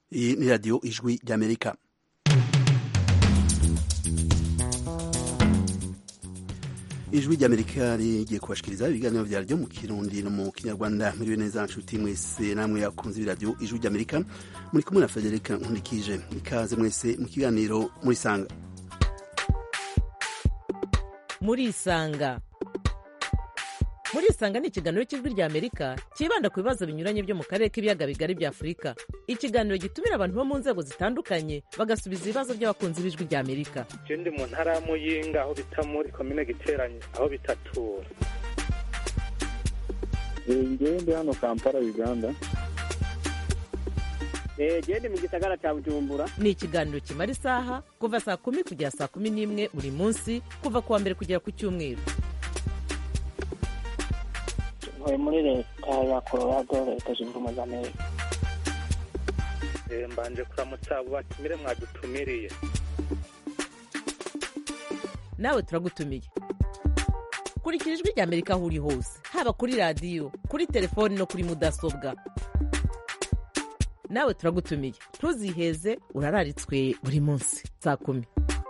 Iyi ni radiyo ijwi ry'amerika ijwi ry'amerika rigiye kubashikiriza ibiganiro vyaryo mu kirundi no mu kinyarwanda muriwe neza nshuti mwese namwe akunze ibiradiyo ijwi ry'amerika muri kumwe na federika nkundikije ikaze mwese mu kiganiro murisanga murisanga murisanga ni ikiganiro cy'ijwi ry'amerika cyibanda ku bibazo binyuranye byo mu karere k'ibiyaga bigari bya afurika ikiganiro gitumira abantu bo mu nzego zitandukanye bagasubiza ibibazo by'abakunzi b'ijwi ry'amerika je ndi mu ntara ya muyinga aho bita muri komine giteranye aho bitatura ngewe ndi hano kampala uganda gende mu gisagara cya bujumbura ni ikiganiro kimara isaha kuva saa kumi kugera saa kumi n'imwe buri munsi kuva ku wa mbere kugera ku cyumweru ntuye muri leta ya colorado leta zunze ubumwe za amerika Eh, mbanje kuramutsa abo batumire mwadutumiriye nawe turagutumiye kurikira ijwi ry'amerika aho uri hose haba kuri radiyo kuri telefoni no kuri mudasobwa nawe turagutumiye ntuziheze urararitswe buri munsi saa kumi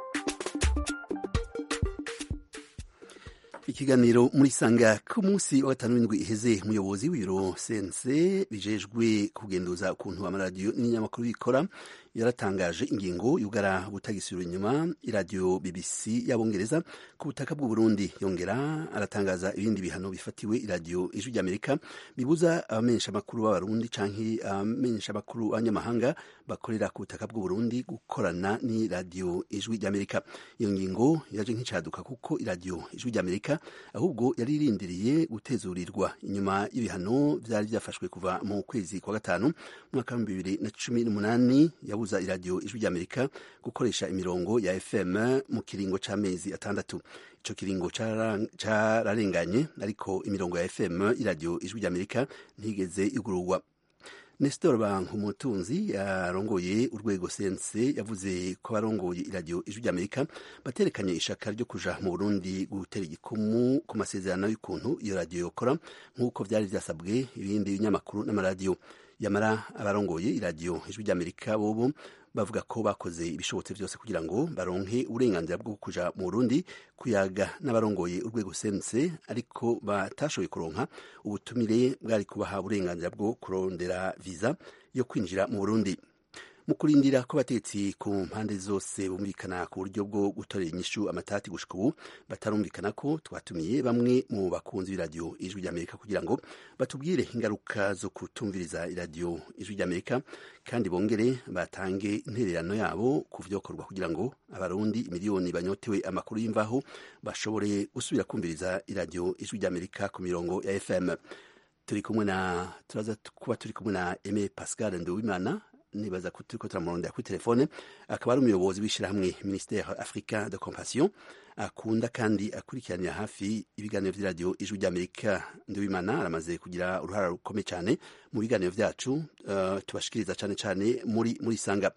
ikiganiro muri sanga ku munsi wa gatanu w'indwi iheze umuyobozi w'ibiro sense bijejwe kugenduza ukuntu amaradiyo n'inyamakuru bikora yaratangaje ingingo yugara butagisubira inyuma iradiyo bbc y'abongereza ku butaka bw'u burundi yongera aratangaza ibindi bihano bifatiwe iradiyo ijwi ry'amerika bibuza abamenyesha amakuru b'abarundi canke abamenyesha amakuru b'abanyamahanga bakorera ku butaka bw'u burundi gukorana n'iradiyo ijwi ry'amerika iyo ngingo yaje nk'icaduka kuko iradiyo ijwi ry'amerika ahubwo yari irindiriye gutezurirwa inyuma y'ibihano vyari vyafashwe kuva mu kwezi kwa gatanu mwaka wa bibiri na cumi n'umunani yabuza iradiyo ijwi ry'amerika gukoresha imirongo ya fm mu kiringo c'amezi atandatu ico kiringo cararenganye ariko imirongo ya fm iradiyo ijwi ry'amerika ntigeze igururwa Nestor Bankumutunzi yarongoye urwego sense yavuze ko abarongoye iradiyo ijwi ry'amerika baterekanye ishaka ryo kuja mu burundi gutera igikumu ku masezerano y'ukuntu iyo radiyo yokora nk'uko vyari vyasabwe ibindi binyamakuru n'amaradiyo yamara abarongoye iradiyo ijwi ry'amerika bobo bavuga ko bakoze ibishobotse byose kugira ngo baronke uburenganzira bwo kuja mu Burundi kuyaga n'abarongoye urwego sense ariko batashoboye kuronka ubutumire bwari kubaha uburenganzira bwo kurondera visa yo kwinjira mu Burundi mu kurindira ko abatetsi ku mpande zose bumvikana ku buryo bwo gutorera inyishu amatati gushika ubu batarumvikana ko twatumiye bamwe mu bakunzi b'iradiyo ijwi ry'amerika kugira ngo batubwire ingaruka zo kutumviriza iradiyo ijwi ry'amerika kandi bongere batange intererano yabo ku vyokorwa kugira ngo abarundi miliyoni banyotewe amakuru y'imvaho bashobore gusubira kumviriza iradiyo ijwi ry'amerika ku mirongo ya fm turi kumwe na turaza kuba turi kumwe na Aime Pascal Nduwimana nibaza ko turiko turamurondera kuri telefone akaba ari umuyobozi w'ishirahamwe ministère africain de compassion akunda kandi akurikiranira hafi ibiganiro vy'iradiyo ijwi ry'amerika ndiwimana aramaze kugira uruhara rukomeye cyane mu biganiro vyacu uh, tubashikiriza cane cane muri muri sanga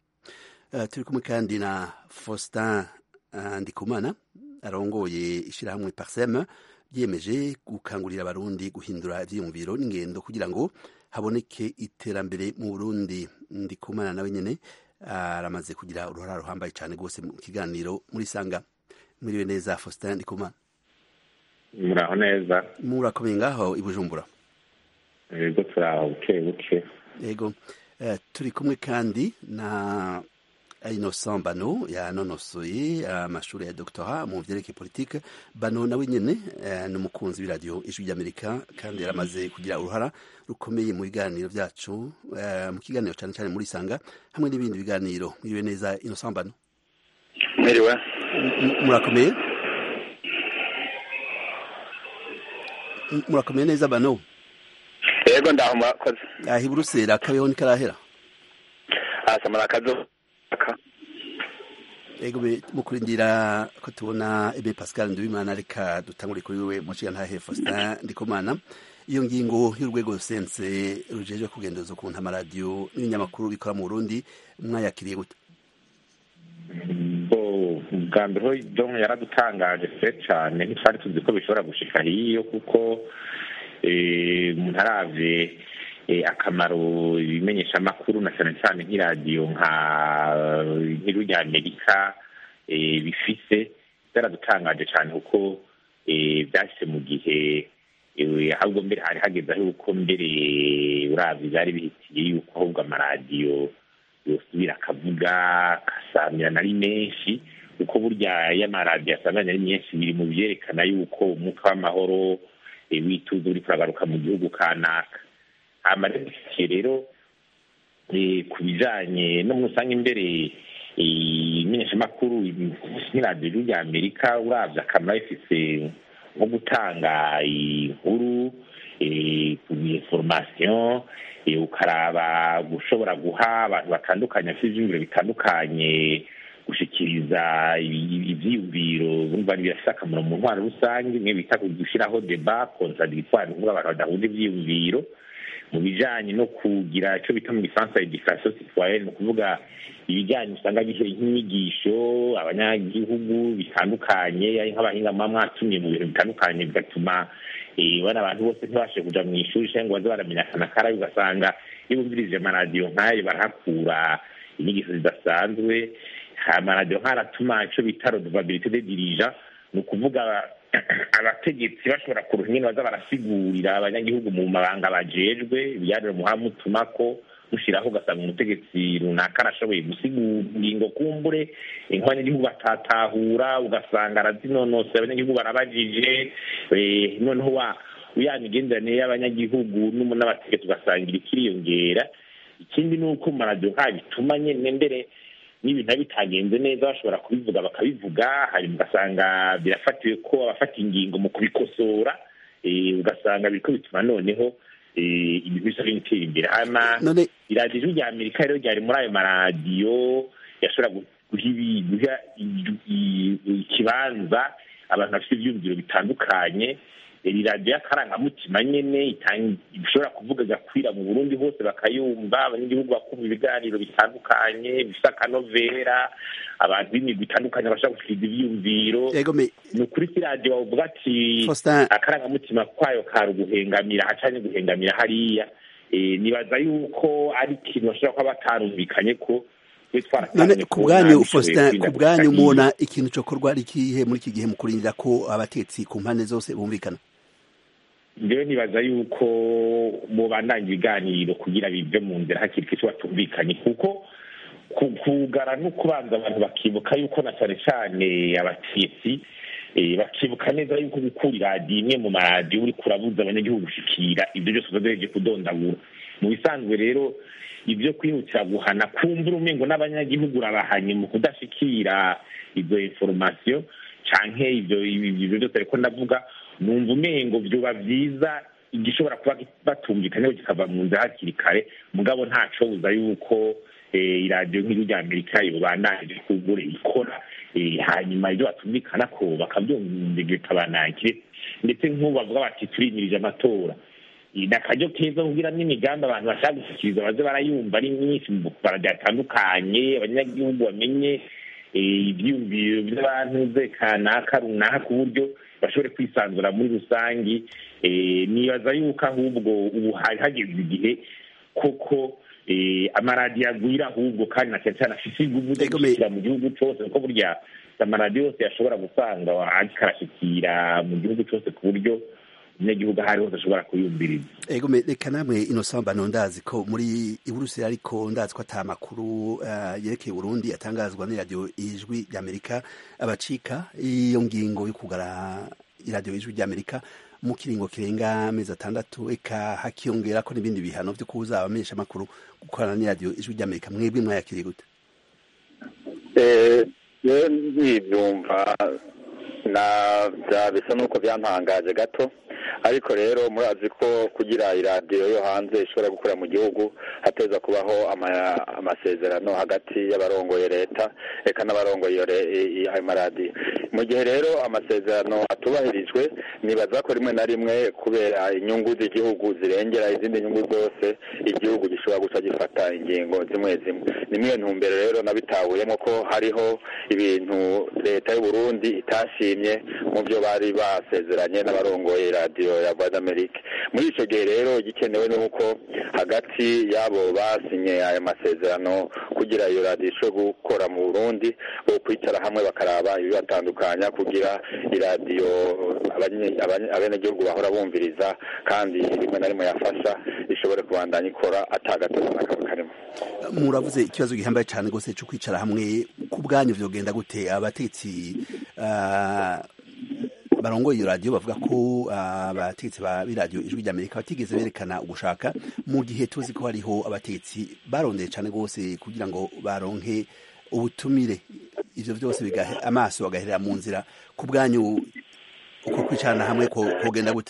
uh, turi kumwe kandi na faustin uh, ndikumana arongoye ishirahamwe parsem ryiyemeje gukangurira abarundi guhindura ivyiyumviro n'ingendo kugira ngo haboneke iterambere mu Burundi ndikumana nawe nyene aramaze kugira uruhara ruhambaye cyane rwose mu kiganiro muri sanga muriwe neza Faustin ndikumana muraho neza murakomeye ngaho i Bujumbura yego turaho buke buke yego uh, turi kumwe kandi na Innocent Bano yanonosoye amashuri uh, ya doctorat mu vyerekeye politique Bano nawe nyene uh, ni umukunzi w'iradiyo ijwi ry'Amerika kandi yaramaze kugira uruhara rukomeye mu biganiro vyacu uh, mu kiganiro cyane cyane muri sanga hamwe n'ibindi biganiro mwiriwe neza Innocent Bano mwiriwe murakomeye murakomeye neza Bano yego ndaho murakoze ahi Buruseli akabeho nikarahera asa murakazo ego mu kurindira ko tubona ebe Pascal Nduwimana reka dutangure kuri wewe muciya ntahe Faustin Ndikumana iyo ngingo y'urwego sense rujeje kugendoza ukuntu amaradiyo n'ibinyamakuru bikora mu Burundi mwayakiriye gute bwa mbere ho don yaradutangaje se cyane ntitwari tuzi ko bishobora gushika hiyo kuko umuntu aravye akamaro ibimenyeshamakuru na cyane cyane nk'iradiyo nka nk'iru rya amerika bifise byaradutangaje cyane kuko byashyize mu gihe ahubwo mbere hari hageze aho yuko mbere urabye byari bihitiye yuko ahubwo amaradiyo yosubira akavuga akasamirana ari menshi kuko burya iyo amaradiyo asamirana ari menshi biri mu byerekana yuko umwuka w'amahoro wituze uri kuragaruka mu gihugu kanaka amaradiyo rero ku bijyanye no muri rusange imbere imenyeshamakuru nk'iradiyo rya amerika urabye akamaro ifise nko gutanga inkuru inforomasiyo ukaraba gushobora guha abantu batandukanye bafite ibyiyumviro bitandukanye gushikiriza ibyiyumviro bumva birafite akamaro mu ntwaro rusange bimwe bita gushyiraho deba kontradictoire kuvuga abantu badahuje ibyiyumviro mu bijyanye no kugira icyo bita mu gifaransa edikasiyo sitwayeni ni ukuvuga ibijyanye usanga bihe nk'inyigisho abanyagihugu bitandukanye ari nk'abahinga muba mwatumye mu bintu bitandukanye bigatuma bano abantu bose ntibashe kuja mu ishuri cyangwa ngo baze baramenyekana karabi ugasanga iyo bumvirije amaradiyo nk'ayo barahakura inyigisho zidasanzwe amaradiyo nk'aratuma icyo bita rodovabilite de dirija ni ukuvuga abategetsi bashobora kuruha ingene baza barasigurira abanyagihugu mu mabanga bajejwe ibiganiro muha mutumako mushyiraho ugasanga umutegetsi runaka arashoboye gusigura ingingo kumbure nk'abanyagihugu batatahura ugasanga arazinonosera abanyagihugu barabajije noneho wa ya migenderanire y'abanyagihugu n'abategetsi ugasangira ikiriyongera ikindi ni uko mu maradiyo nk'ayo bituma nyine mbere n'ibintu biba bitagenze neza bashobora kubivuga bakabivuga hari ugasanga birafatiwe ko abafata ingingo mu kubikosora ugasanga biriko bituma noneho ibintu bisa bitera imbere hama iradiyo ijwi rya amerika rero ryari muri ayo maradiyo yashobora guha ikibanza abantu bafite ibyumviro bitandukanye iri radiyo y'akarangamutima nyine ishobora kuvuga igakwira mu burundi hose bakayumva abanyagihugu bakumva ibiganiro bitandukanye bifite akanovera abantu b'imigwi itandukanye bashobora gushikiriza ibyiyumviro ni ukuri si radiyo bavuga ati akarangamutima kwayo kari uguhengamira hacanye guhengamira hariya nibaza yuko ari ikintu bashobora kuba batarumvikanye ko none ku bwanyu faustin ku bwanyu mubona ikintu cyokorwa ari ikihe muri iki gihe mu kurindira ko abatetsi ku mpande zose bumvikana rero nibaza yuko mubandanya ibiganiro kugira bive mu nzira hakiri icyo batumvikanye kuko kugara no kubanza abantu bakibuka yuko na cyane cyane abatetsi bakibuka neza yuko gukura iradiyo imwe mu maradiyo uri kurabuza abanyagihugu gushikira ibyo byose uzagereje kudondagura mu bisanzwe rero ibyo kwihutira guhana kumbura umengo n'abanyagihugu urabahanye mu kudashikira izo inforomasiyo canke ibyo ibyo byose ariko ndavuga numva umengo vyoba vyiza igishobora kuba batumvikanyeho kikava mu nzira hakiri kare mugabo ntacobuza yuko iradiyo nk'igihugu rya amerika yobananje kugura ikora hanyuma ibyo batumvikana ko bakabyumva bikabanakire ndetse nk'ubu bavuga bati turimirije amatora ni akaryo keza kugira n'imigambi abantu bashaka gushyikiriza baze barayumva ari myinshi mu baradiyo atandukanye abanyagihugu bamenye ibyiyumviro by'abantu ze kanaka runaka ku buryo bashobore kwisanzura muri rusange nibaza yuko ahubwo ubu hari hageze igihe koko amaradiyo agwira ahubwo kandi na cyane cyane afite ingufu zo gushyikira mu gihugu cyose kuko burya amaradiyo yose yashobora gusanga akarashyikira mu gihugu cyose ku buryo umunyagihugu aho ari hose ashobora kuyumviriza ego reka namwe ino sambano ndazi ko muri iburuseli ariko ndazi ko ata makuru yerekeye Burundi atangazwa n'iradiyo ijwi ry'amerika abacika iyo ngingo yo kugara iradiyo ijwi ry'amerika mu kiringo kirenga amezi atandatu eka hakiyongera ko n'ibindi bihano byo kubuza abamenyesha amakuru gukorana n'iradiyo ijwi ry'amerika mwebwe mwayakiriye gute ntibyumva na bisa n'uko byantangaje gato ariko rero murazi ko kugira iradiyo yo hanze ishobora gukora mu gihugu hateza kubaho amasezerano hagati y'abarongoye leta reka n'abarongoye ayo maradiyo mu gihe rero amasezerano atubahirijwe nibaza ko rimwe na rimwe kubera inyungu z'igihugu zirengera izindi nyungu zose igihugu gishobora guca gifata ingingo zimwe zimwe ni mwe ntumbero rero nabitahuyemo ko hariho ibintu leta y'u Burundi itashimye mu byo bari basezeranye n'abarongoye radiyo radiyo ya voix d'amerique muri icyo gihe rero igikenewe ni uko hagati y'abo basinye aya masezerano kugira iyo radiyo ishobore gukora mu burundi bo kwicara hamwe bakaraba ibibatandukanya kugira iradiyo abanye- abanye- abenegihugu bahora bumviriza kandi rimwe na rimwe yafasha ishobore kubandanya ikora atagatoza n'akaba karimo muravuze ikibazo gihambaye cyane rwose cyo kwicara hamwe ku bwanyu vyogenda gute abatetsi ah, barongoye iyo radiyo bavuga ko ah, abatetsi ba b'iradiyo ijwi ry'amerika batigeze berekana ugushaka mu gihe tuzi ko hariho abatetsi barondeye cyane rwose kugira ngo baronke ubutumire ivyo vyose bigahe amaso bagaherera mu nzira ku bwanyu uko kwicarana hamwe ko kogenda gute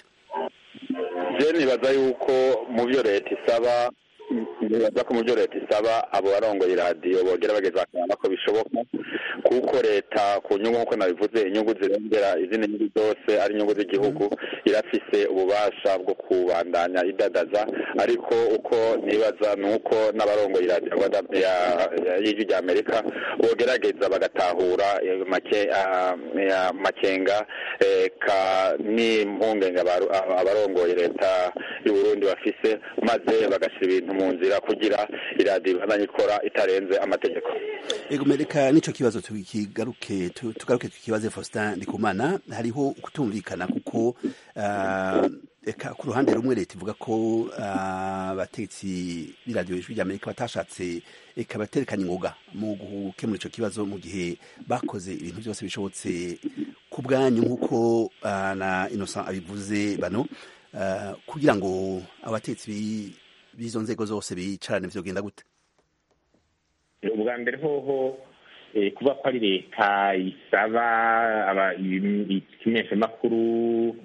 je nibaza yuko mu byo leta isaba nibaza ko mu byo leta isaba abo barongoye iradiyo bogera bageza bakabona ko bishoboka kuko leta ku nyungu nk'uko nabivuze inyungu zirengera izindi nyungu zose ari inyungu z'igihugu irafise ububasha bwo kubandanya idadaza ariko uko nibaza ni uko n'abarongoye iradiyo Rwanda- ya- ya- y'ijwi rya amerika bogerageza bagatahura eh, make- ah, ya- makenga eh, ka n'impungenge abaru- aba- abarongoye leta y'uburundi bafise maze bagashyira ibintu mu nzira kugira iradiyo ibandanye ikora itarenze amategeko Ego mereka nico kibazo tukigaruke tu- tugaruke tukibaze Faustin Ndikumana hariho kutumvikana kuko ah, eka ku ruhande rumwe leta ivuga ko ah, abatetsi b'iradiyo ijwi ry'Amerika batashatse eka baterekanye ingoga mu gukemura ico kibazo mu gihe bakoze ibintu byose bishobotse ku bwanyu nk'uko ah, na Innocent abivuze bano ah, kugira ngo abatetsi bi- b'izo nzego zose bicarane vyogenda gute ubwa mbere hoho eh, kuba ko ari leta isaba aba- ibi- ikimenyeshamakuru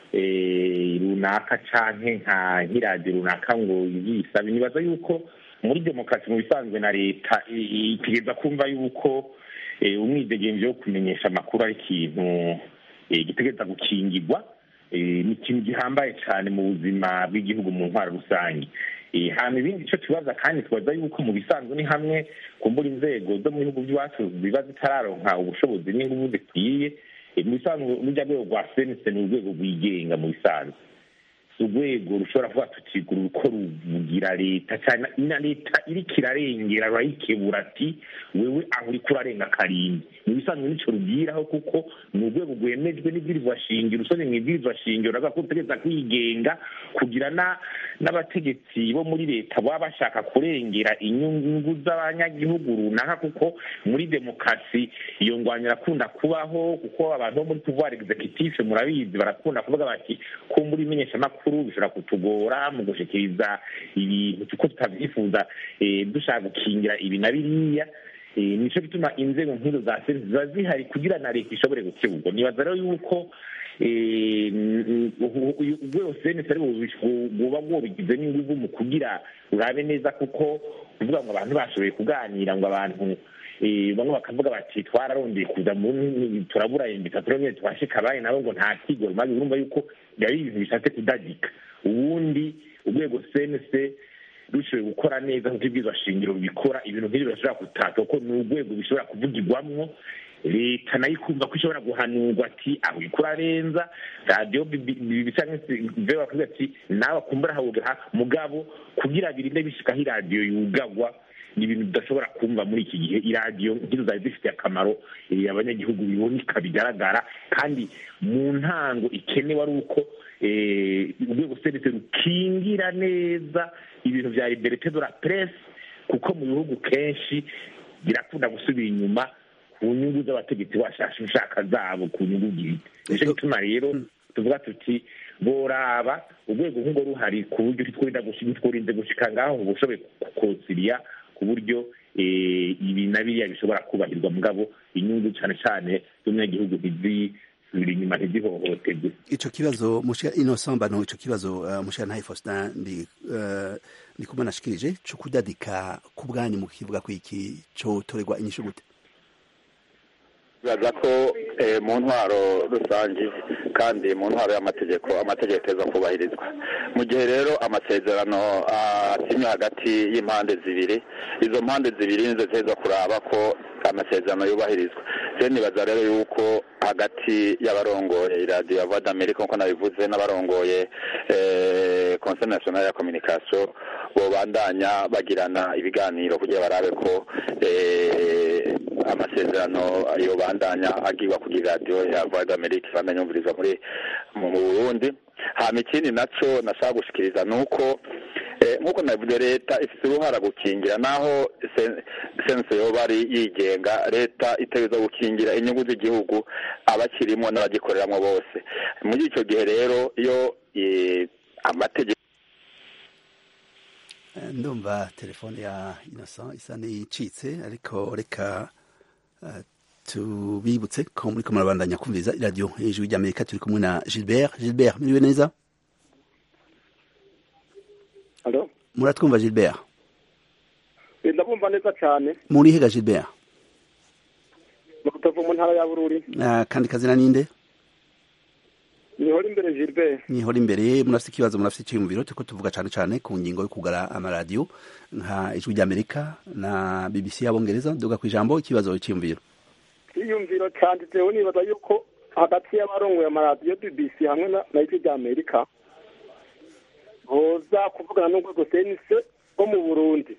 eh, runaka canke nka nk'iradiyo runaka ngo yisabe nibaza yuko muri demokarasi mu bisanzwe na leta i- i- itegeza kumva yuko eh, umwidegemvyo wo kumenyesha amakuru ari ikintu eh, gitegereza gukingirwa eh, ni ikintu gihambaye cyane mu buzima bw'igihugu mu ntwaro rusange Eh, hama ibindi ico tubaza kandi tubaza yuko mu bisanzwe ni hamwe kumbura inzego zo mu bihugu by'iwacu ziba zitararonka ubushobozi n'inguvu zikwiye Eh, mu bisanzwe rujya rwego rwa senese ni urwego rwigenga mu bisanzwe si urwego rushobora kuba tutigura uko ruvugira leta cyane na leta iriko irarengera rurayikebura ati wewe aho uriko urarenga karindwi mu bisanzwe nico rubwiraho kuko ni urwego rwemejwe n'ibwirizwa shingiro usomye mu ibwirizwa shingiro uravuga ko utegereza kwigenga kugira na n'abategetsi bo muri leta baba bashaka kurengera inyungu z'abanyagihugu runaka kuko muri demokarasi iyo ngwanya irakunda kubaho kuko abantu bo muri pouvoir executif murabizi barakunda kuvuga bati kumbura imenyeshamakuru bishobora kutugora mu gushikiriza ibintu kuko tutabyifuza eh, dushaka gukingira ibi na biriya Eh, nico gituma inzego nk'izo za serivisi ziba zihari kugira na leta ishobore gukebugwa nibaza rero yuko eh, mm, u- u- urwego senesi ari buba bwobigize n'inguvu mu kugira urabe neza kuko kuvuga ngo abantu bashoboye kuganira ngo abantu eh, bamwe bakavuga bati twararondeye kuza mu turabura imbita turabona twashika abaye nabo ngo nta kigoro maze urumva yuko byari ibintu bishatse kudagika ubundi urwego senese rushoboye gukora neza nk'uko ibwirizwa shingiro bikora ibintu nk'ibyo birashobora gutaka kuko ni urwego bishobora kuvugirwamwo leta nayo ikumva ko ishobora guhanurwa ati aho uriko urarenza radiyo bibe bakavuga ati nawe akumbura hawugaha mugabo kugira birinde bishikaho iradiyo yugagwa ni ibintu tudashobora kumva muri iki gihe iradiyo nk'izo zari zifitiye akamaro eh, abanyagihugu biboneka bigaragara kandi mu ntango ikenewe ari uko eh, urwego serivisi rukingira neza ibintu vya liberite de la presse kuko mu bihugu kenshi birakunda gusubira inyuma ku nyungu z'abategetsi bashasha ushaka zabo ku nyungu bwite nico gituma rero tuvuga tuti boraba urwego nk'urwo ruhari ku buryo titworinda tworinze gushika ngaho ngo ushoboye kukonsiriya ku buryo eh, ibi na biriya bishobora kubahirwa mugabo inyungu cane cane z'umunyagihugu ntizisubira inyuma ntizihohoterwe ico kibazo mushika Innocent Bano ico kibazo uh, mushika ntaye Faustin ndi uh, ndi kumwe nashikirije co kudadika ku bwanyu mu kivuga ko iki co toregwa inyishu gute bibaza ko eh, mu ntwaro rusange kandi mu ntwaro y'amategeko amategeko ateza kubahirizwa mu gihe rero amasezerano asinywe hagati y'impande zibiri izo mpande zibiri nizo ziteza kuraba ko amasezerano yubahirizwa je nibaza rero yuko hagati y'abarongoye iradiyo ya voix d'amerique nkuko nabivuze n'abarongoye eh, conseil national ya communication bobandanya bagirana ibiganiro kugira barabe ko eh, amasezerano yobandanya agirwa kuri radiyo ya voix d'amerique ibandanya yumvirizwa muri mu mu burundi hama ikindi naco nashaka gushikiriza ni uko Eh, nk'uko navuze leta ifite uruhara gukingira naho sen- sense yoba ari yigenga leta itegereza gukingira inyungu z'igihugu abakirimo n'abagikoreramwo bose muri icyo gihe rero iyo eh, amategeko Eh, ndumva telefone ya innocent isa n'icitse ariko reka eh, tubibutse ko muriko murabandanya kumviriza iradiyo hejuru ry'amerika turi kumwe na gilbert gilbert muriwe neza Alo? muratwumva gilbert Eh, ndabumva neza cyane muri hega gilbert mu Rutovu mu ntara ya Bururi Ah, kandi kazina ninde nihora imbere Gilbert nihora imbere murafite ikibazo murafite icyiyumviro turiko tuvuga cane cane ku ngingo yo kugara amaradiyo nka ijwi ry'amerika na bbc y'abongereza duga ku ijambo ikibazo icyiyumviro iyumviro cyanditseho nibaza yuko hagati y'abarongoye amaradiyo BBC hamwe na na ijwi rya Amerika boza kuvugana n'urwego senise rwo mu Burundi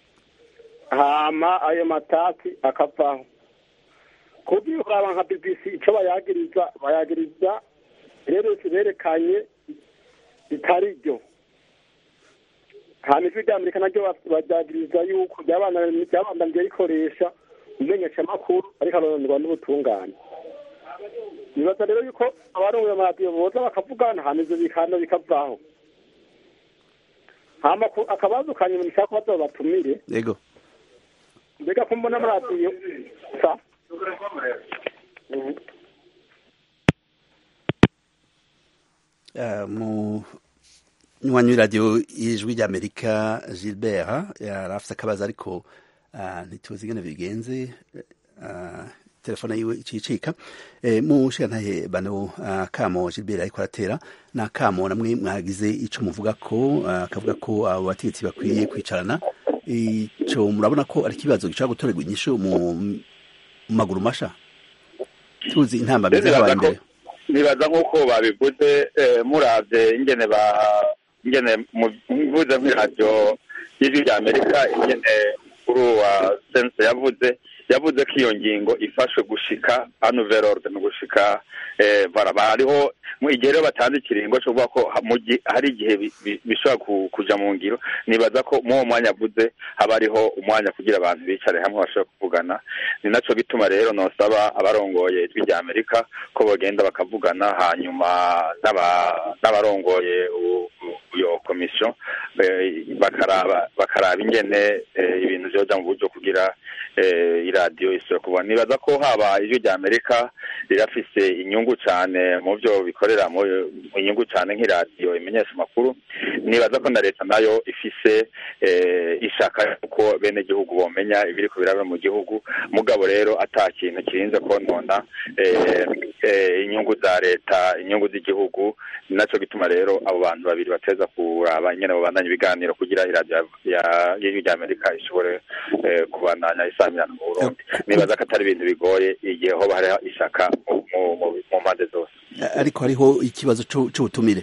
hama ayo matati akavaho kubyo uraba nka BBC ico bayagiriza bayagiriza rero berekanye bitari ryo hama ijwi rya Amerika naryo baryagiriza yuko ryabandanije rikoresha imenyeshamakuru ariko aronderwa n'ubutungane nibaza rero yuko abarongoye amaradiyo boza bakavugana hama ivyo bikano bikavaho hama ku- akabazo ka nyuma nishaka kubaza babatumire yego mbega ko mbona amaradiyo sa Mhm. Eh, mu nywanyi w'iradiyo y'ijwi ry'amerika gilbert yari afite akabazo ariko ah, ntituzi ingene bigenze ah, telefone yiwe icicika Eh, mu nshingantahe bano ah, kamo gilbert ariko aratera ni akamo namwe mwagize ico muvuga ko ah, akavuga ko abo bategetsi bakwiye kwicarana ico murabona ko ari ikibazo gishobora gutorerwa inyishu mu mu maguru masha tuzi intambamyi zabaye imbere nibaza nk'uko babivuze eh, muravye ingene ba ingene mu- mvuze nk'iradiyo y'ijwi rya amerika ingene kuri uwa sense yavuze yavuze ko iyo ngingo ifashwe gushika anuvere ordre ni gushika eh, bara hariho mu igihe rero batanze ikiringo cyo kuvuga ko ha- mu gihe- hari igihe bi- bi- bishobora ku- kuja mu ngiro nibaza ko mu uwo mwanya avuze haba hariho umwanya kugira abantu bicare hamwe bashobora kuvugana ni naco gituma rero nosaba abarongoye ijwi rya amerika ko bagenda bakavugana hanyuma n'aba- n'abarongoye u- u- iyo komisiyo eh, bakaraba bakaraba ingene eh, ibintu vyoja mu buryo kugira eh, iradiyo isubira kubona nibaza ko haba ijwi rya amerika rirafise inyungu cane mu vyo bikorera mu mu inyungu cane nk'iradiyo imenyesha amakuru nibaza ko na leta nayo ifise eh, ishaka yuko bene gihugu bomenya ibiriko biraba mu gihugu mugabo rero ata kintu kirinze konona eh, eh, inyungu za leta inyungu z'igihugu ni naco gituma rero abo bantu babiri bateza kuraba nyene babandanya ibiganiro kugira iradiyo ya y'ijwi rya amerika ishobore eh, kubandanya isamirana mu burundi nibaza ko atari ibintu bigoye igihe hoba hariho ishaka mu- mu- mu- mu mpande zose ariko hariho ikibazo c'u- c'ubutumire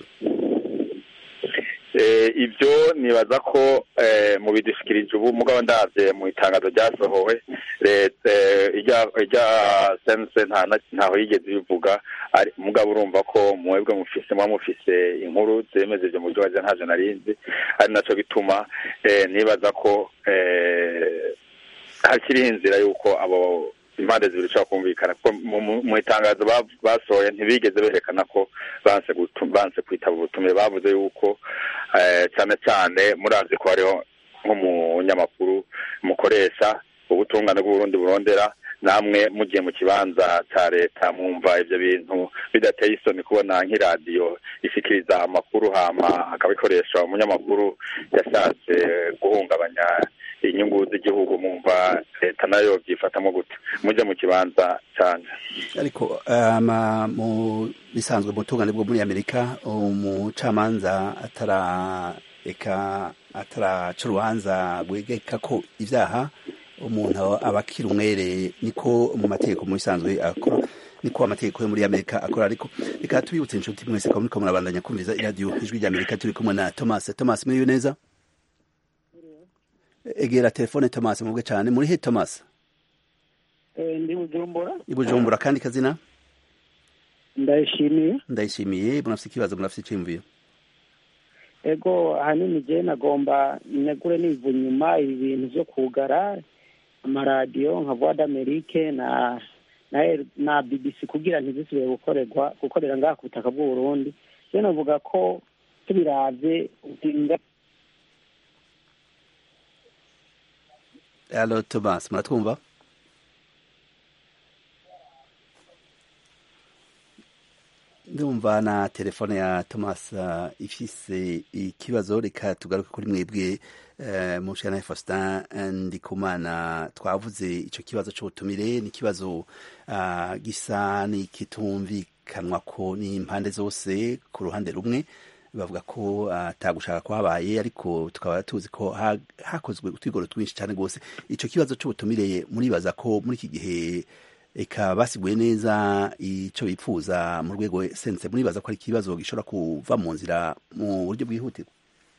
Eh, ibyo nibaza ko eh, mu bidushikirije ubu mugabo ndavye mu itangazo ryasohowe leta eh, irya irya sense nta na- ntaho yigeze ibivuga ari mugabo urumva ko mwebwe mufise muba mufise inkuru zemeza ivyo mu buryo waje ntavyo narinzi ari naco bituma eh, nibaza ko eh, hakiriho inzira y'uko abo impande zibiri zishobora kumvikana kuko mu- mu- mu itangazo ba- basohoye ntibigeze berekana ko banse gutu- banse kwitaba ubutumire bavuze yuko eh, cyane cyane murazi ko hariho nk'umunyamakuru mukoresha ubutungane bw'uburundi burondera namwe mugiye mu kibanza ca leta mwumva ivyo bintu bidateye isoni kubona nk'iradiyo ishikiriza amakuru hama akabikoresha umunyamakuru yashatse guhungabanya inyungu z'igihugu mwumva leta nayo byifatamo gute muje mu kibanza canje ariko ama mu bisanzwe mu butungane bwo muri amerika umucamanza atara eka ataraca urubanza bwegeka ko ivyaha umuntu aba akiri umwere niko mu mategeko mu bisanzwe akora niko amategeko yo muri amerika akora ariko reka tubibutse inshuti mwese ko muriko murabandanya kumviza iradiyo ijwi rya amerika turi kumwe na thomas thomas muriwe neza egera telefone thomas mubwe cyane muri he thomas ndi bujumbura i bujumbura kandi kazina ndayishimiye ndayishimiye murafite ikibazo murafite iciyumviro ego ahanini je nagomba negure niva inyuma ibi bintu vyo kugara amaradiyo nka voix d'amerique na na, na bbc kugira ntizisubire gukorerwa gukorera ngaha ku butaka bw'uburundi je novuga ko tubiravye utinga alo thomas muratwumva ndumva na telefone ya thomas uh, ifise ikibazo reka tugaruke kuri mwebwe uh, mushana faustin ndikumana twavuze ico kibazo c'ubutumire ni ikibazo uh, gisa n'ikitumvikanwa ko n'impande zose ku ruhande rumwe bavuga ko atagushaka kwabaye ariko tukaba tuzi ko hakozwe utwigoro twinshi cyane rwose ico kibazo c'ubutumire muribaza ko muri iki gihe eka basiguye neza icyo bipfuza mu rwego sense muribaza ko ari ikibazo gishobora kuva mu nzira mu buryo bwihutirwa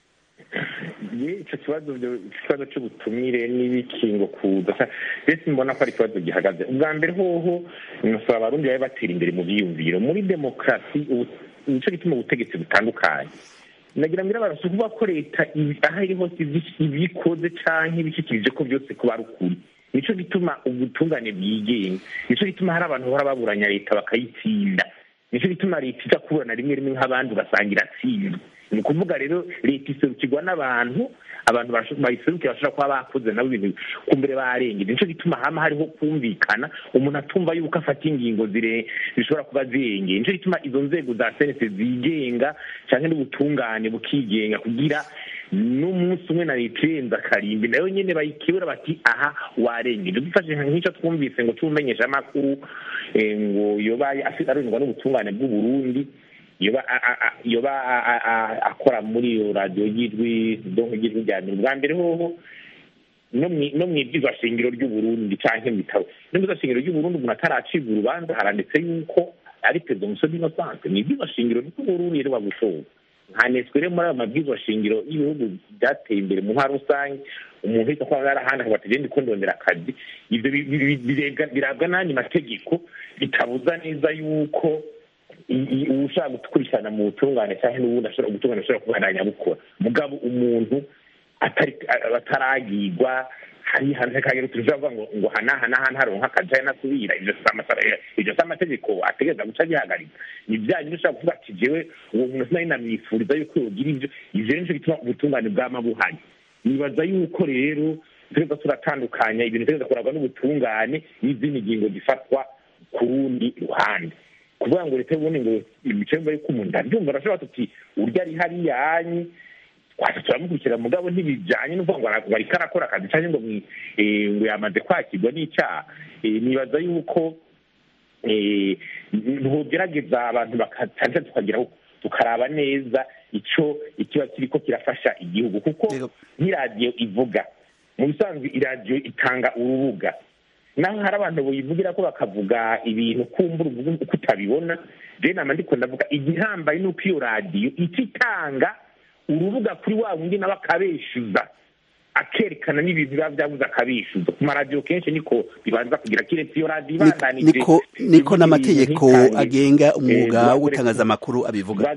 icyo kibazo ikibazo cy'ubutumire n'ibikingo kuza mbese mbona ko ari ikibazo gihagaze ubwa mbere hoho nasaba abarundi babe batera imbere mu byiyumviro muri demokarasi nicyo gituma ubutegetsi butandukanye nagira ngo irabara kuvuga ko leta aho iri hose ibikoze cyangwa ibishyikirije ko byose kuba ari ukuri nicyo gituma ubutungane bwigenga nicyo gituma hari abantu bahora baburanya leta bakayitsinda nicyo gituma leta iza kuburana rimwe rimwe nk'abandi ugasanga iratsinzwe ni ukuvuga rero leta iserukirwa n'abantu abantu bayiserukira bashobora kuba bakoze nabo ibintu ku mbere barengera nicyo gituma hama hariho kumvikana umuntu atumva yuko afata ingingo zishobora kuba zirengeye nicyo gituma izo nzego za senete zigenga cyangwa n'ubutungane bukigenga kugira n'umunsi umwe na leta irenze akarimbi nayo nyine bayikebura bati aha warengeje dufashe nk'icyo twumvise ngo cy'umumenyesha amakuru ngo yobaye arindwa n'ubutungane bw'uburundi yoba akora muri iyo radiyo y'ijwi ry'ijwi rya mbere bwa mbere hoho no mu ibyizwa shingiro ry'uburundi cyangwa mu bitabo no mu shingiro ry'uburundi umuntu ataracibwa urubanza haranditse yuko ari perezida umusore inosanse mu ibyizwa shingiro ry'uburundi rero bagutora ntaneswe rero muri ayo mabwizwa shingiro y'ibihugu byateye imbere mu ntara rusange umuntu wese kuba yarahandi akaba ati genda ikondondera akazi ibyo birabwa n'andi mategeko bitabuza neza yuko ushaka gukurikirana mu butungane cyangwa n'ubundi ashobora gutungana ashobora kubandanya bukora mugabo umuntu ataragirwa hari hanze kagero tujavuga ngo ngo hanaha n'ahandi haronka akazi cyangwa nasubira ibyo ibyo si amategeko ategereza guca gihagarika ni byanyu ushobora kuvuga ati jewe uwo muntu sinari namwifuriza yuko yogira ibyo ivyo rero nico gituma ubutungane bwama buhari nibaza yuko rero tureza turatandukanya ibintu tureza kuragwa n'ubutungane n'izindi ngingo zifatwa ku rundi ruhande kuvuga ngo leta y'ubundi ngo imicemba yuko umuntu ndabyumva arashobora tuti urya ari hariyanyi twaza turamukurikira mugabo ntibijyanye n'uvuga ngo bariko arakora akazi cyangwa ngo ngo yamaze kwakirwa n'icyaha nibaza yuko ntugerageza abantu bakatanza tukagira tukaraba neza icyo ikiba kiriko kirafasha igihugu kuko nk'iradiyo ivuga mu bisanzwe iradiyo itanga urubuga naho hari abantu buyivugira ko bakavuga ibintu kumbura uko utabibona rero nama ndiko ndavuga igihambaye ni uko iyo radiyo icyo itanga urubuga kuri wa wundi nawe akabeshyuza akerekana n'ibintu biba byabuze akabishyuza ku maradiyo kenshi niko bibanza kugira kiretse iyo radiyo ibandanije niko n'amategeko agenga umwuga w'itangazamakuru abivuga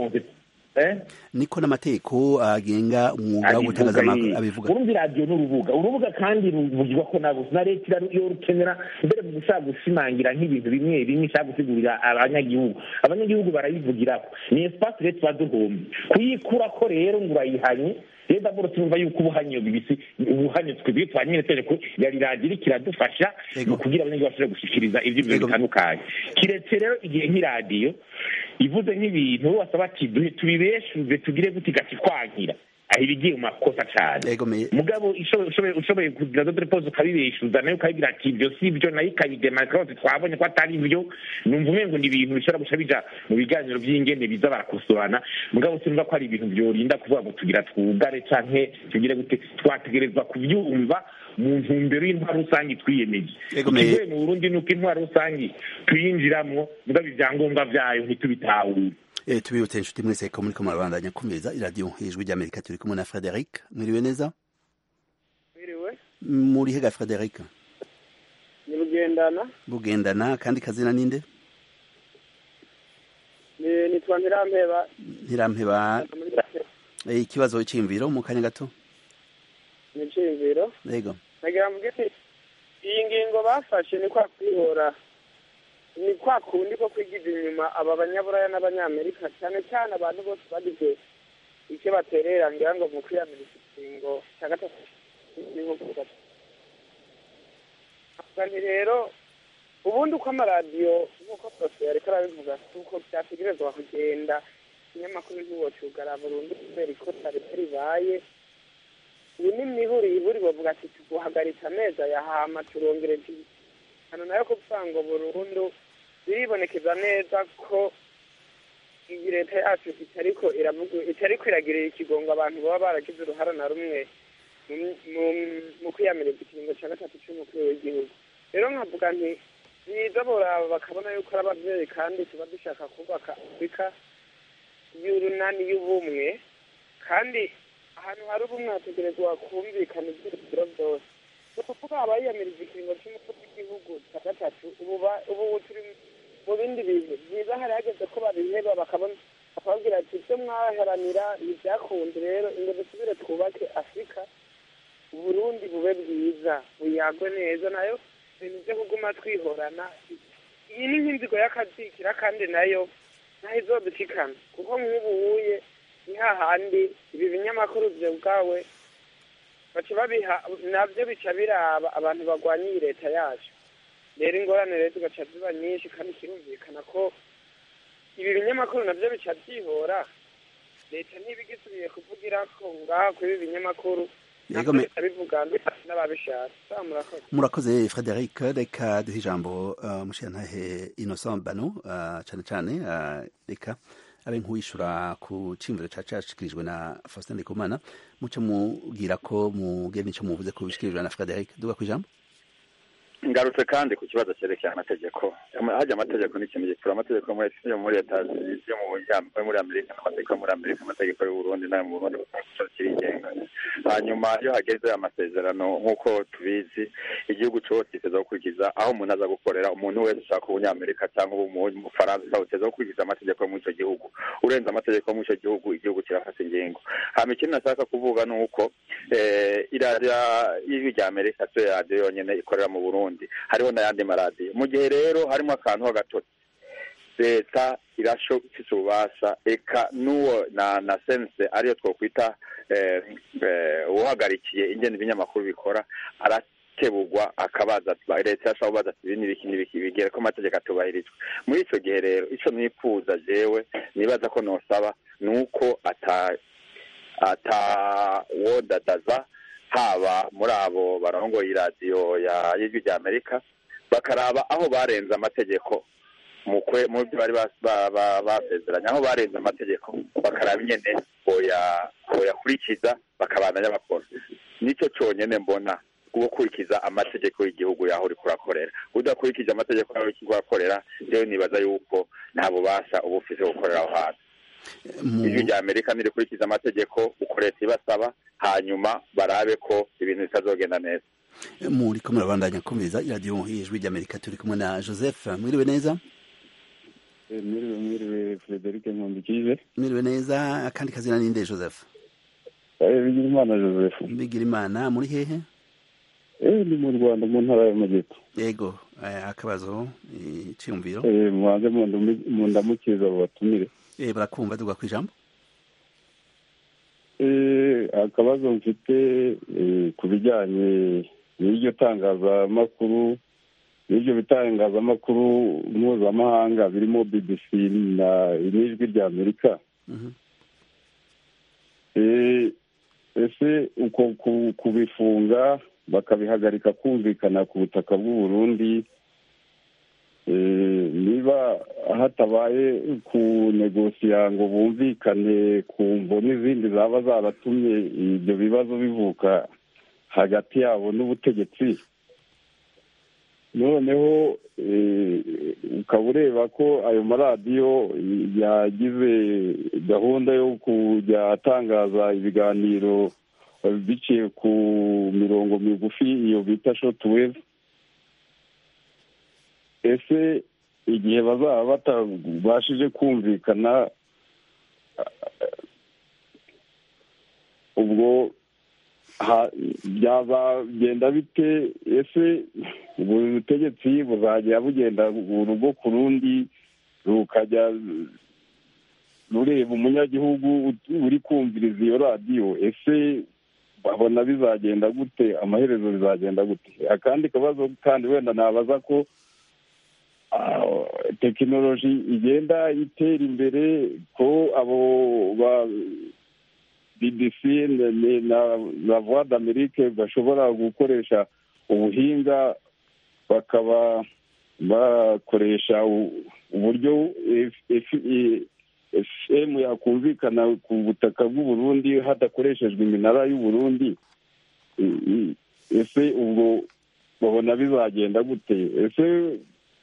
niko n'amategeko agenga umwuga w'itangazamakuru abivuga urumva iradiyo ni urubuga urubuga kandi ruvugirwa ko nabo na leta iyo rukenera mbere mu gushaka gushimangira nk'ibintu bimwe bimwe ishaka gusigurira abanyagihugu abanyagihugu barayivugiraho ni esipasi rero tuba duhombi kuyikurako rero ngo urayihanye rero daboro tumva yuko ubuhanye bibisi ubuhanye twebwe twanyerekeje ko yari radiyo iriko iradufasha kugira abanyagihugu bashobore gushikiriza ivyiyumviro bitandukanye kiretse rero igihe nk'iradiyo ivuze nk'ibintu wasaba ati tubibeshuze tugire gute igati twankira aho ibigiye mu makosa cyane yego me mugabo ishoboye- ushoboye ushoboye kugira dodore pose ukabibeshuza nayo ukabibwira ati ibyo si byo nayo ikabidemarika bose twabonye ko atari byo numva umengo ni ibintu bishobora guca bija mu biganiro by'ingene biza barakosorana mugabo sinumva ko ari ibintu byorinda kuvuga ngo tugira twugare canke tugire gute twategerezwa kubyumva mu ntumbero y'intwaro rusange twiyemeje Yego, me- ikigoye mu burundi ni uko intwaro rusange tuyinjiramwo mugabo ibyangombwa vyayo ntitubitahure Eh, tubibutse inshuti mwese ko muriko murabandanya kumviriza iradiyo ijwi ry'amerika turi kumwe na frederic mwiriwe neza Mwiriwe muri hega frederic ni bugendana bugendana kandi kazina ninde ni nitwa ntirampeba ntirampeba muri eh, ikibazo c'imviro mu kanya gato ni iciyumviro yego nagira mvuge nti iyi ngingo bafashe ni kwa kwihora ni kwa kundi ko kwigiza inyuma aba banyaburaya n'abanyamerika cyane cyane abantu bose bagize icyo baterera ngira ngo mu kwiyamiriza ikingo cya gatatu ni nko kuvuga avuga nti rero ubundi uko amaradiyo nk'uko prose yariko arabivuga si uko byategerezwa kugenda ikinyamakuru ntiwocugara burundu kubera ikosa rito ribaye ubu ni mihuri iburi bavuga ati tuguhagaritse amezi ayahama turongereje hano nayo kuvuga ngo burundu biribonekeza neza ko iyi leta yacu itariko iravuga itariko iragirira ikigongo abantu baba baragize uruhara na rumwe mu- mu- mu kwiyamiriza ikiringo cya gatatu cy'umukuru w'igihugu rero nkavuga nti biza boraba bakabona yuko ari ababyeyi kandi tuba dushaka kubaka afurika y'urunani y'ubumwe kandi ahantu hari ubumwe hategerezwa kumvikana ibyiciro byose ni ukuvuga abayiyamiriza ikiringo cy'umukuru w'igihugu cya gatatu ubu ba- ubu turi mu bindi bintu byiza hari hageze ko babiheba bakabona bakababwira ati ibyo mwaharanira ntibyakunze rero ngo dusubire twubake afurika uburundi bube bwiza buyagwe neza nayo ibintu byo kuguma twihorana iyi ni nk'inzigo y'akazikira kandi nayo naho izodushikana kuko nk'ubu wuye ni hahandi ibi binyamakuru byo bwawe baca babiha nabyo bica biraba abantu barwanya iyi leta yacu rero ingorane rero zigaca ziba nyinshi kandi kirumvikana ko ibi binyamakuru nabyo bica byihora leta ntibigisubiye kuvugira ko ngaha kuri ibi binyamakuru Yego, me- bivuga n'ababishaka sa murakoze murakoze frederic reka duhe ijambo uh, mushirantahe innocent bano uh, cane cane uh, reka abe nk'uwishura ku cimviro ca cashikirijwe na faustin ndikumana muce mubwira ko mugire nico muvuze ko bishikirijwe na frederic duga kw'ijambo ngarutse kandi ku kibazo cyerekeye amategeko Ama- hajya amategeko ni ikintu gikura amategeko yo muri yo muri leta yo mu ya- yo muri amerika n'amategeko yo muri amerika amategeko y'u burundi n'ayo mu burundi gusa kirigenga hanyuma iyo hageze amasezerano nk'uko tubizi igihugu cyose giteza gukurikiza aho umuntu aza gukorera umuntu wese ushaka ubunyamerika cyangwa ubu mu bufaransa uteza gukurikiza amategeko yo muri icyo gihugu urenze amategeko yo muri icyo gihugu igihugu kirafata ingingo hama ikindi nashaka kuvuga ni uko eh, iradiyo y'ijwi rya amerika siyo radiyo yonyine ikorera mu burundi hariho n'ayandi maradiyo mu gihe rero harimo akantu h'agatotsi leta irasho ifise ububasha eka n'uwo na na sense ariyo twokwita eh, eh, uwuhagarikiye ingene ibinyamakuru bikora arakebugwa akabaza ati- leta irashobora kubaza ati ibi n'ibiki n'ibiki bigere ko amategeko atubahirizwa muri ico gihe rero ico nifuza jewe nibaza ko nosaba ni uko ata atawodadaza haba muri abo barongoye iradiyo ya y'ijwi rya amerika bakaraba aho barenze amategeko mu kwe mu byo bari bas- ba- ba- basezeranye aho barenze amategeko bakaraba ingene boya boyakurikiza bakabandanya bakora nicyo cyonyine mbona gukurikiza amategeko y'igihugu yaho uri kurakorera udakurikije amategeko yaho uri kurakorera rero nibaza yuko nta bubasha uba ufise bwo gukorera aho hantu Mu- ijwi rya amerika nirikurikiza amategeko uko leta ibasaba hanyuma barabe ko ibintu bitazogenda neza muriko murabandanya kumviriza iradiyo y'ijwi ry'amerika turi kumwe na joseph mwiriwe neza mwiriwe mwiriwe frederic nkundikije mwiriwe neza akandi kazina ninde joseph bigira imana joseph bigira imana muri hehe eh ni mu rwanda mu ntara y'amajyepfo yego eh, akabazo eh, iciyumviro eh mubanze mundumi- mundamukiza abo batumire eh, barakumva duga kw'ijambo eh akabazo mfite eh, ku bijyanye n'iryo tangazamakuru n'ibyo bitangazamakuru mpuzamahanga birimo bbc na n'ijwi rya amerika Mhm. Eh, ese uko kubifunga bakabihagarika kumvikana ku butaka bw'u Burundi niba hatabaye kunegosiya ngo bumvikane ku mvo n'izindi zaba zaratumye ibyo bibazo bivuka hagati yabo n'ubutegetsi noneho ukaba ureba ko ayo maradiyo yagize gahunda yo kujya atangaza ibiganiro biciye ku mirongo migufi iyo bita shotuwevu ese igihe bazaba batabashije kumvikana ubwo byazagenda bite ese buri butegetsi buzajya bugenda urugo ku rundi rukajya rureba umunyagihugu uri kumviriza iyo radiyo ese babona bizagenda gute amaherezo bizagenda gute akandi kabazo kandi wenda nabaza ko tekinoloji igenda itera imbere ko abo ba bbc na voix d'amerique bashobora gukoresha ubuhinga bakaba bakoresha uburyo fm yakumvikana ku butaka bw'u Burundi hadakoreshejwe iminara y'u Burundi ese ubwo babona bizagenda gute ese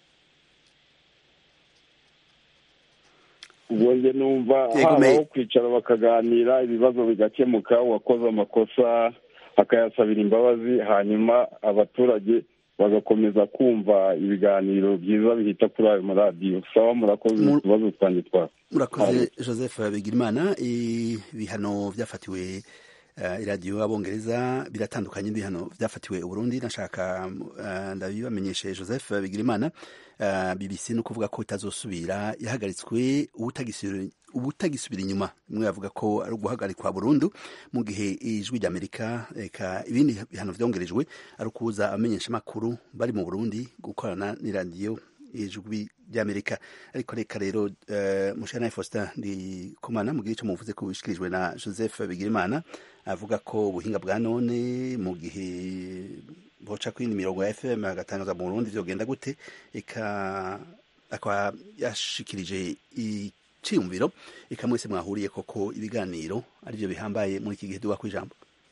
ubwo njye numva habaho kwicara bakaganira ibibazo bigakemuka uwakoze amakosa akayasabira imbabazi hanyuma abaturage bagakomeza kumva ibiganiro byiza bihita kuri ayo maradiyo sawa murakoze utubazo twanjye twa murakoze joseph bigirimana ibihano byafatiwe iradiyo abongereza biratandukanye n'ibihano byafatiwe uburundi nashaka ndabibamenyeshe joseph bigirimana bbc ni ukuvuga ko itazosubira yahagaritswe ubutagisubira inyuma bimwe bavuga ko ari uguhagarikwa burundu mu gihe ijwi ry'amerika reka ibindi bihano byongerejwe ari ukuza abamenyeshamakuru bari mu burundi gukorana n'iradiyo ijwi ry'amerika ariko reka rero mushana faustin ndi kumana mu gihe cyo muvuze ko bishikirijwe na joseph bigirimana avuga ko ubuhinga bwa none mu gihe boca kuri mirongo ya fm agatangaza mu burundi vyogenda gute eka akaba yashikirije iciyumviro eka mwese mwahuriye koko ibiganiro arivyo bihambaye muri iki gihe duga kw'ijambo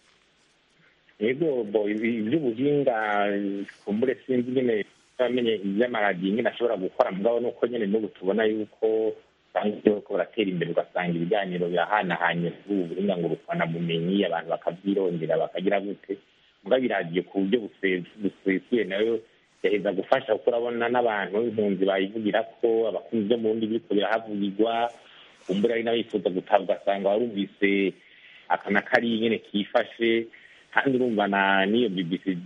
ego bo ivy'ubuhinga kumbure sinzi nyene bamenye ivy'amaradiyo nyene ashobora gukora mugabo nuko nyene n'ubu tubona yuko usanga ko baratera imbere ugasanga ibiganiro birahanahanye kuri ubu buhinga ngo bumenyi abantu bakavyirondera bakagira gute mugabo iradiyo ku buryo busesuye nayo yaheza gufasha kuko urabona n'abantu impunzi bayivugira ko abakunzi byo mu bundi biriko birahavugirwa kumbura ari n'abifuza gutaha ugasanga warumvise aka na kariya nyene kifashe kandi urumva na n'iyo bbc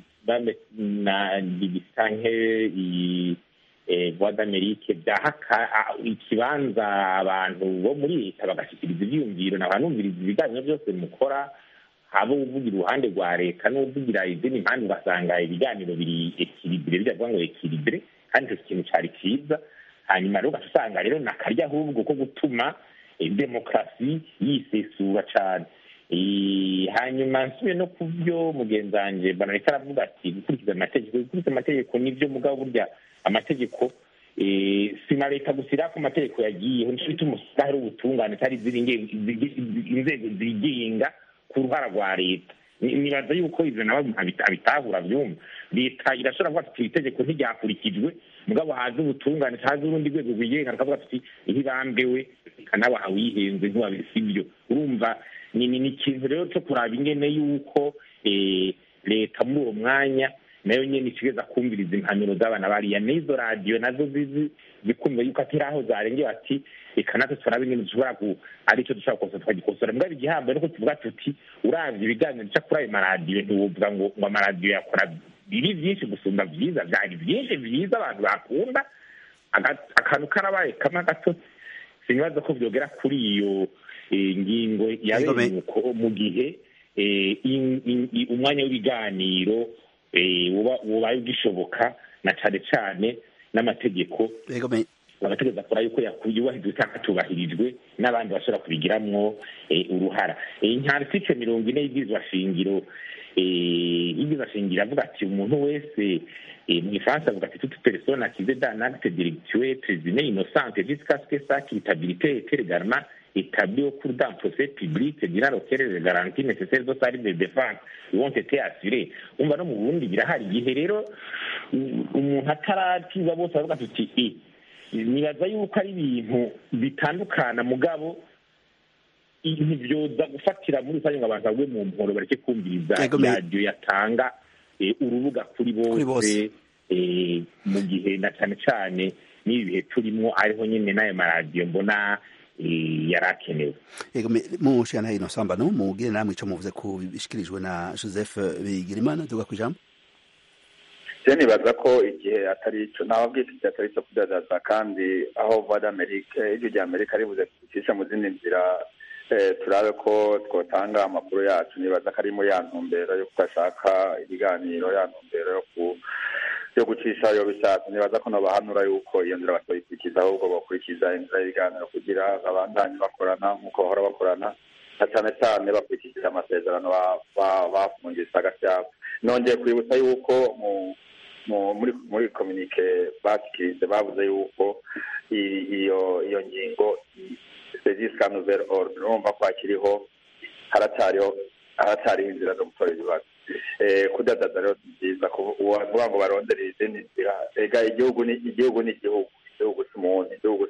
na bbc canke iyi voix d'amerique byahaka ikibanza abantu bo muri leta bagashikiriza ivyiyumviro nabanumviriza ibiganiro byose mukora haba uvugira uruhande rwa leta n'uvugira izindi mpande ugasanga ibiganiro biri ekiribire bijya kuvuga ngo ekiribire kandi icyo kintu cari ciza hanyuma rero ugaca usanga rero nakarya ahubwo ko gutuma demokarasi yisesura cane hanyuma nsubiye no ku byo mugenzi wanje banareka aravuga ati gukurikiza amategeko gukurikiza amategeko nivyo mugabo burya amategeko si na leta gusa irako amategeko yagiyeho nico bituma usanga hari ubutungane atari inzego zigenga ku ruhara rwa leta nibaza yuko ivyo nabo abitahura vyumva leta irashobora kuvuga ati itegeko ntiryakurikijwe mugabo haza ubutungane haza urundi rwego rwigenga rukavuga ati ntibambewe reka nawe awihenze ntiwabisibyo urumva ni ni ikintu rero cyo kuraba ingene yuko leta muri uwo mwanya nayo nyene isigeza kumviriza impanuro z'abana bariya n'izo radiyo nazo zizi zikumva yuko atari aho zarengewe ati reka natwe turabe ingene dushobora ku aricyo dushobora kukosa tukagikosora mbwa igihambo nuko tuvuga tuti uravye ibiganiro bica kuri ayo maradiyo ntiwovuga ngo ngo amaradiyo yakora biri vyinshi gusumba vyiza vyari vyinshi vyiza abantu bakunda akantu karabaye kamwe gatotsi sinibaza ko vyogera kuri iyo ngingo yabereye uko mu gihe umwanya w'ibiganiro ubaye ugishoboka na cane cane n'amategeko bagategereza kora yuko yubahirizwa cyangwa atubahirijwe n'abandi bashobora kubigiramwo uruhara nta article mirongo ine y'ibwirizwa shingiro y'ibwirizwa shingiro avuga ati umuntu wese mu gifaransa avuga ati toute personne accusée d'un acte délictueux présumée innocente jusqu'à ce que sa culpabilité ait également établie au cours d'un procès public durant lequel les garanties nécessaires aux services de défense ont été assurées umva no mu burundi birahari igihe rero umuntu atarakiza bose bavuga tuti nibaza yuko ari ibintu bitandukana mugabo ntibyoza gufatira muri rusange ngo abantu bagwe mu mporo bareke kumviriza radiyo yatanga urubuga kuri bose mu gihe na cyane cyane n'ibi bihe turimo ariho nyine n'ayo maradiyo mbona yari akenewe mu nshingano y'ino sambano mubwire namwe icyo muvuze ko bishyikirijwe na joseph bigirimana tuvuga ku ijambo se nibaza ko igihe atari icyo ntawe bwite igihe atari icyo kudazaza kandi aho vuba d'Amerika iryo rya amerika ribuze kucisha mu zindi nzira turabe ko twatanga amakuru yacu nibaza ko ari muri ya ntumbero yo kudashaka ibiganiro ya ntumbero yo ku yo gucisha iyo bishatse nibaza ko nabahanura yuko iyo nzira batoyikurikiza ahubwo bakurikiza inzira y'ibiganiro kugira babandanye bakorana nk'uko bahora bakorana na cyane cyane bakurikije amasezerano bafungise hagati yabo nongeye kwibutsa yuko muri muri kominike bashyikirije bavuze yuko iyo iyo ngingo serivisi nouvelle ordre urumva ko hakiriho haracyariho haracyariho inzira zo gutora ibibazo kudadaza rero ni byiza kuvuga ngo barondere izindi nzira ega igihugu ni igihugu ni igihugu igihugu si umuntu igihugu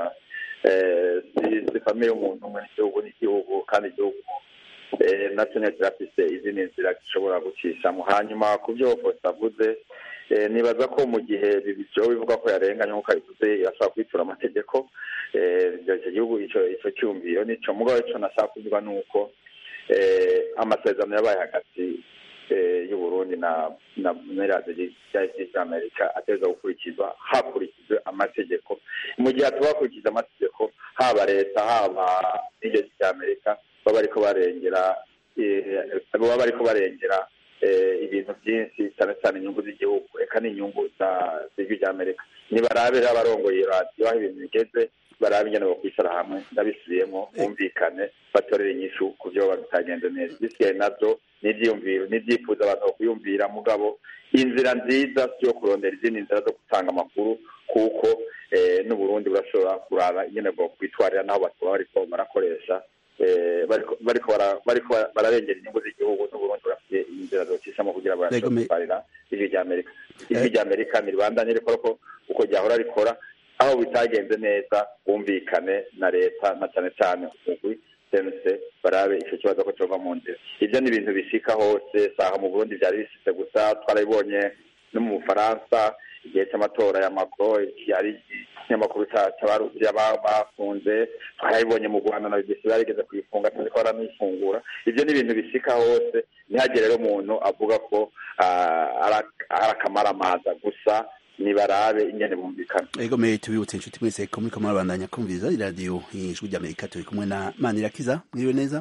si famiye y'umuntu umwe igihugu ni igihugu kandi igihugu nacyo nyine kirafise izindi nzira gishobora gucishamo hanyuma ku byo fosa avuze nibaza ko mu gihe byo bivuga ko yarenganye nk'uko abivuze yashobora kwitura amategeko icyo gihugu icyo cyumviro nicyo mugabo icyo nashaka kuvuga ni uko amasezerano yabaye hagati y'uburundi na na radiyo y'amerika ateza gukurikizwa hakurikijwe amategeko mu gihe hatuba hakurikije amategeko haba leta haba n'iryo ry'amerika baba bariko barengera baba bariko barengera ibintu byinshi cyane cyane inyungu z'igihugu reka n'inyungu z'ijwi ry'amerika nibarabira abarongoye radiyo aho ibintu bigeze barabe ingene bakwicara hamwe ndabisubiyemo bumvikane batorere inyishu ku byo baba bitagenze neza bisigaye nabyo n'ibyiyumviro n'ibyifuzo abantu bakuyumvira mugabo inzira nziza yo kurondera izindi nzira zo gutanga amakuru kuko n'uburundi burashobora kuraba ingene bwo kwitwarira n'aho batuba bariko barakoresha bariko bararengera inyungu z'igihugu n'uburundi burafite inzira zocishamo kugira barashobora kwitwarira ijwi rya amerika ijwi rya amerika niribandanye rikora uko ryahora rikora aho bitagenze neza bumvikane na leta na cyane cyane umugwi sense barabe icyo kibazo ko cyova mu nzira ibyo ni ibintu bishika hose saha mu burundi byari bishitse gusa twarabibonye no mu bufaransa igihe cy'amatora ya macron yari ikinyamakuru bafunze twarabibonye mu rwanda na bbc barigeze kuyifunga tuzi ko baranayifungura ibyo ni ibintu bishika hose ntihagire rero umuntu avuga ko ari akamaramaza gusa nibarabe ingene bumvikana ego me tubibutse inshuti mwese ko muriko murabandanya kumviriza iradiyo ijwi ry'amerika turi kumwe na manirakiza mwiriwe neza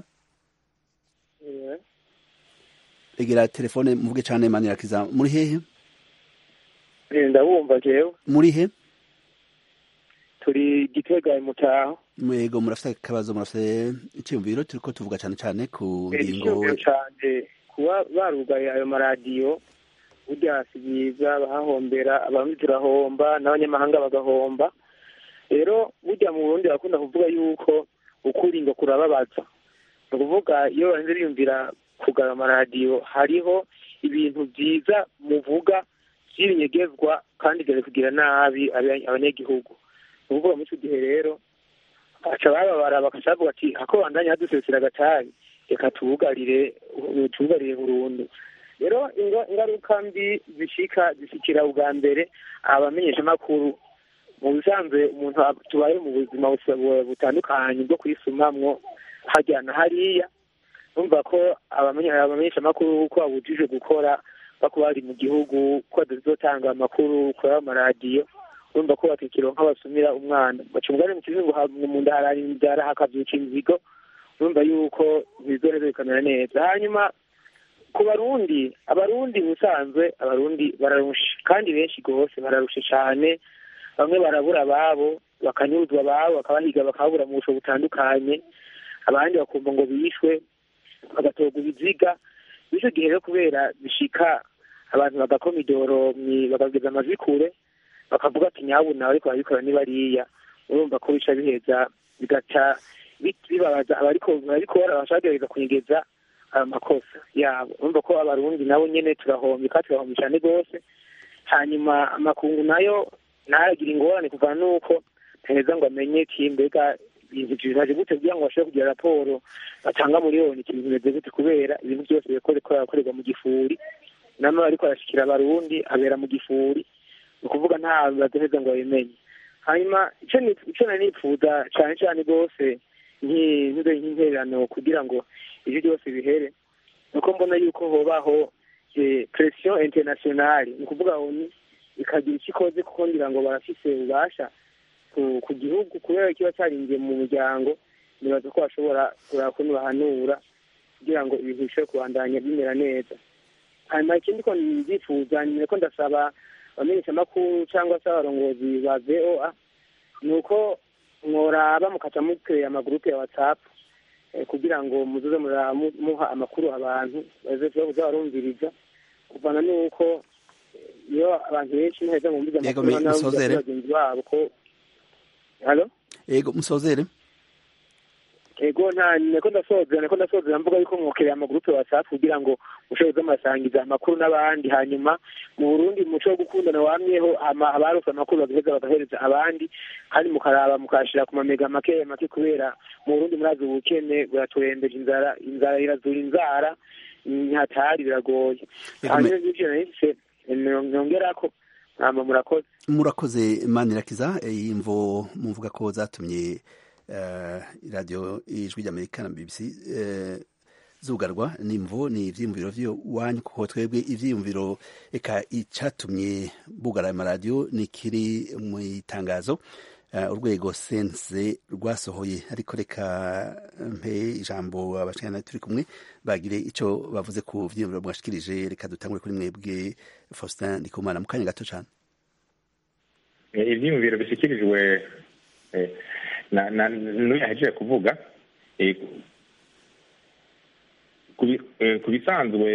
egera telefone muvuge cane manirakiza muri hehe ndabumva jewe muri he turi gitega mutaho mwego murafite akabazo murafite icyumviro turiko tuvuga cane cane ku ngingo icyumviro canje kuba barugaye ayo maradiyo burya si byiza bahahombera abarundi turahomba n'abanyamahanga bagahomba rero burya mu burundi bakunda kuvuga yuko ukuri ngo kurababaza ni ukuvuga iyo barinze biyumvira kugara amaradiyo hariho ibintu byiza muvuga by'ibinyegezwa kandi byari kugira nabi abanyagihugu ni ukuvuga muri icyo gihe rero baca bababara bakaca bavuga ati hako bandanya hadusesera agatabi reka tubugarire tubugarire burundu rero ingaruka mbi zishika zishikira ubwa mbere abamenyeshamakuru mu bisanzwe umuntu tubaye mu buzima butandukanye bwo kwisumamwo hajya na hariya numva ko abamenyeshamakuru ko babujije gukora bako bari mu gihugu ko badazotanga amakuru kuri ayo maradiyo urumva ko bakikironka basumira umwana baca umugani mu kizungu mu nda hararinzara hakavyuka inzigo urumva yuko bizoreza bikamera neza hanyuma ku barundi abarundi ubusanzwe abarundi bararusha kandi benshi rwose bararusha cyane bamwe barabura ababo bakanyuruzwa ababo bakabahiga bakababura mu busho butandukanye abandi bakumva ngo bishwe bagatorwa ibiziga bityo gihe rero kubera bishika abantu bagakoma idoro bakageza amajwi kure bakavuga ati nyabuna ariko barabikora ni bariya urumva ko bica biheza bigaca bibabaza abariko barabikora bashaka kunyegeza ayo makosa yabo urumva ko abarundi nabo nyene turahomba kandi turahomba cyane rwose hanyuma amakungu nayo ntaragira ingorane kuvana n'uko ntaheza ngo amenye ki mbega ibintu bimaze gute kugira ngo bashobore kugira raporo batanga miliyoni ikintu bimeze gute kubera ibintu byose biriko birakorerwa mu gifuri nama ariko arashikira abarundi abera mu gifuri ni ukuvuga nta bazoheza ngo babimenye hanyuma ico nari nipfuza cane cane rwose nk'intererano kugira ngo ivyo byose bihere nuko mbona yuko hobaho pression internationale ni ukuvuga oni ikagira icyo ikoze kuko ngira ngo barafise ububasha ku gihugu kubera kiba cyarinjiye mu muryango nibaza ko bashobora kuraba ukuntu bahanura kugira ngo ibintu bishobore kubandanya bimera neza hanyuma ikindi ko ndifuza nyine ko ndasaba abamenyeshamakuru cyangwa se abarongozi ba voa ni uko mworaba mukaca mukorera amagurupe ya whatsapp kugira ngo muzoze muha amakuru abantu baza barumviriza kuvana n'uko iyo abantu benshi ntaheza bumviza amakuru bagenzi babo ko halo yego musozere ego nta niko ndasozera niko ndasozera mvuga yuko mwokereye amagurupe whatsapp kugira ngo mushobore kuzamusangiza amakuru n'abandi hanyuma mu burundi umuco wo gukundana wamyeho abarose amakuru bagaheza bagahereza abandi kandi mukaraba mukashira ku mamega make make kubera mu burundi murazi ubukene buraturembeje inzara inzara irazura inzara ntihatari biragoye hanyuma n'ivyo nahise nongerako hama murakoze murakoze manirakiza iyi mvo muvuga ko zatumye radiyo ijwi ry'amerika na bbc zugarwa nimvo ni ivyiyumviro vy'iwanyu kuko twebwe ivyiyumviro eka icatumye bugara amaradiyo ni kiri mu itangazo urwego sense rwasohoye ariko reka mpe ijambo abashikana turi kumwe bagire ico bavuze ku vyiyumviro mwashikirije reka dutangure kuri mwebwe Faustin Ndikumana mu kanya gato cane ivyiyumviro bishikirijwe n'uyu yahejeje kuvuga ku bisanzwe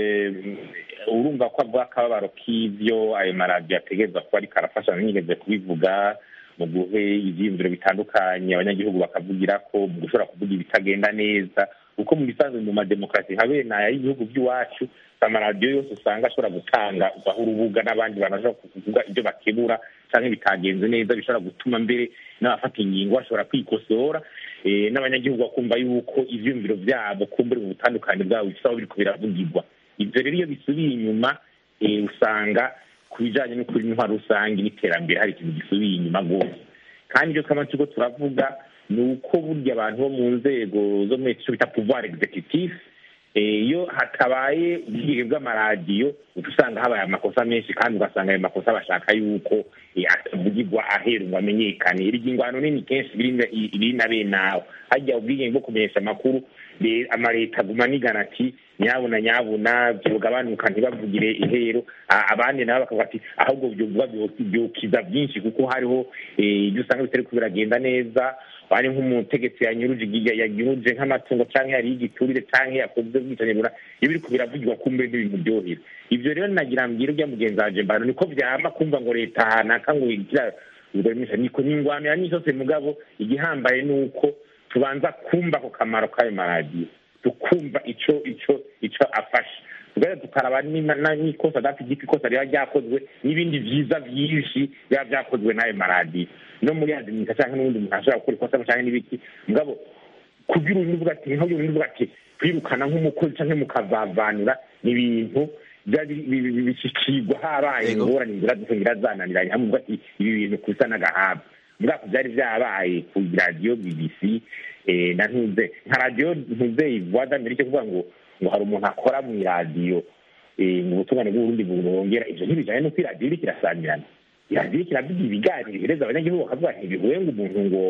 urumva ko avuga akababaro k'ibyo ayo maradiyo ategerezwa kuba ariko arafasha nigeze kubivuga mu guhe ibyiyumviro bitandukanye abanyagihugu bakavugira ko mu gushobora kuvuga ibitagenda neza kuko mu bisanzwe mu mademokarasi nka bene aya y'ibihugu by'iwacu amaradiyo yose usanga ashobora gutanga ugaha urubuga n'abandi bantu bashobora kuvuga ibyo bakebura cyangwa bitagenze neza bishobora gutuma mbere n'abafata ingingo bashobora kwikosora n'abanyagihugu bakumva yuko ivyumviro vyabo kumbure mu butandukane bwabo bifite aho biriko biravugirwa ivyo rero iyo bisubiye inyuma usanga ku bijanye n'ukuri n'intwaro rusange n'iterambere hari ikintu gisubiye inyuma rwose kandi ivyo twama turiko turavuga ni uko burya abantu bo mu nzego zo muri ico bita pouvoir executif iyo hatabaye ubwigenge bw'amaradiyo uca usanga habaye amakosa menshi kandi ugasanga ayo makosa bashaka yuko atavugirwa ahera ngo amenyekane iryo ingwano nini kenshi biri na bene aho hajya ubwigenge bwo kumenyesha amakuru amaleta aguma anigana ati nyabuna nyabuna byogabanuka ntibavugire ihero abandi nabo bakavuga ati ahubwo byovuga byokiza byinshi kuko hariho ibyo usanga bitari biragenda neza ari nk'umutegetsi yanyuruje yanyuruje nk'amatungo cyangwa yariye igiturire cyangwa yakoze ubwicanyi bura iyo biriko biravugirwa kumbe n'ibintu byohera ivyo rero nagira mbwira urya mugenzi wanje mbano niko vyama kumva ngo leta hanaka ngo igira niko ningwamira n'isose mugabo igihambaye nuko tubanza kumva ako kamaro k'ayo maradiyo tukumva ico ico ico afasha tugahita tukaraba n'ikosa dati igiti ikosa riba ryakozwe n'ibindi vyiza vyinshi biba vyakozwe n'ayo maradiyo no muri adiminita canke n'ubundi muntu ashobora gukora ikosa canke n'ibiki mugabo kugira undi uvuga ati nkaho undi uvuga ati kwirukana nk'umukozi canke mukavavanura ni ibintu bishikirwa habaye ingorane ngira ngira zananiranye hamwe uvuga ati ibi bintu kusa n'agahaba mugabo vyari vyabaye ku radiyo bbc na ntuze nka radiyo ntuze voix d'amerique kuvuga ngo ngo hari umuntu akora mu iradiyo mu butungane bw'uburundi burongera ivyo ntibijanye n'uko iradiyo iriko irasamirana iradiyo kiravuga ibiganiro bihereza abanyagihugu bakavuga ntibihuye ngo umuntu ngo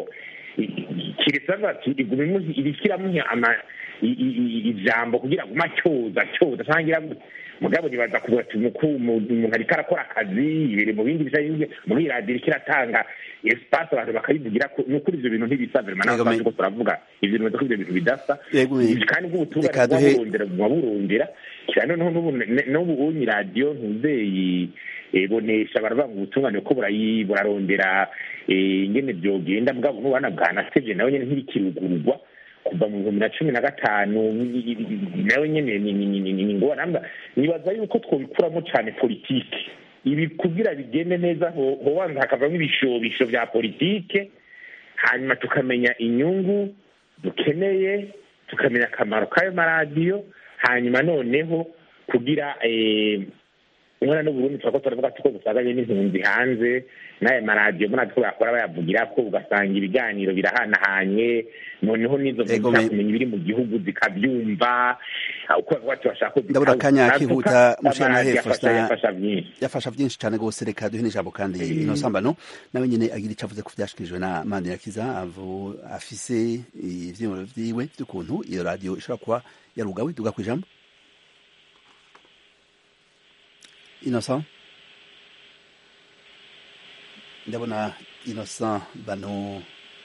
kiretse bavuga ati iriko iramuha ijambo kugira ngo acyoza acyoza cyangwa mugabo nibaza kuvuga ati umuntu ariko arakora akazi ibiri mu bindi bijanye muri radiyo iriko iratanga espace abantu bakayivugira ko ni ukuri ivyo bintu ntibisanzwe mana Yego, ko kuraravuga ivyo bintu ko ivyo bintu bidasa Yego, me- kandi bw'ubutungane Reka duhe- buba buba burondera cyane noneho n'ubu ne- n'ubu unyi radiyo ntuzeyi eh, bonesha baravuga ngo ubutungane ko burayi burarondera eh, ingene vyogenda mugabo n'ubana bwanasevye nawe nyene ntibikirugurugwa kuva mu bihumbi na cumi na gatanu nawe nyene ni- ni- ni- ni- ni ngorane nibaza yuko twobikuramo cane politike ibi kugira bigende neza ho- hobanza hakavamo ibishobisho vya politike hanyuma tukamenya inyungu dukeneye tukamenya akamaro k'ayo maradiyo hanyuma noneho kugira eh, umwana n'uburundi turako turavuga tuko dusanganye n'impunzi hanze n'aya maradiyo murazi ko bakora bayavugira ko ugasanga ibiganiro birahanahanye noneho n'izo mpunzi Ego, zishaka me- kumenya ibiri mu gihugu zikabyumva uko bavuga ati bashaka ko Ndabura akanya zitahuka. kihuta, Natwe Mushana amaradiyo Hefu, afasha- na- yafasha byinshi yafasha byinshi cyane rwose reka duhe n'ijambo kandi ino sambano nawe nyine agira icyo avuze ku byashikirijwe na Mandirakiza avu afise ivyiyumviro vyiwe vy'ukuntu iyo radiyo ishobora kuba yarugawe duga ku ijambo Innocent ndabona Innocent bano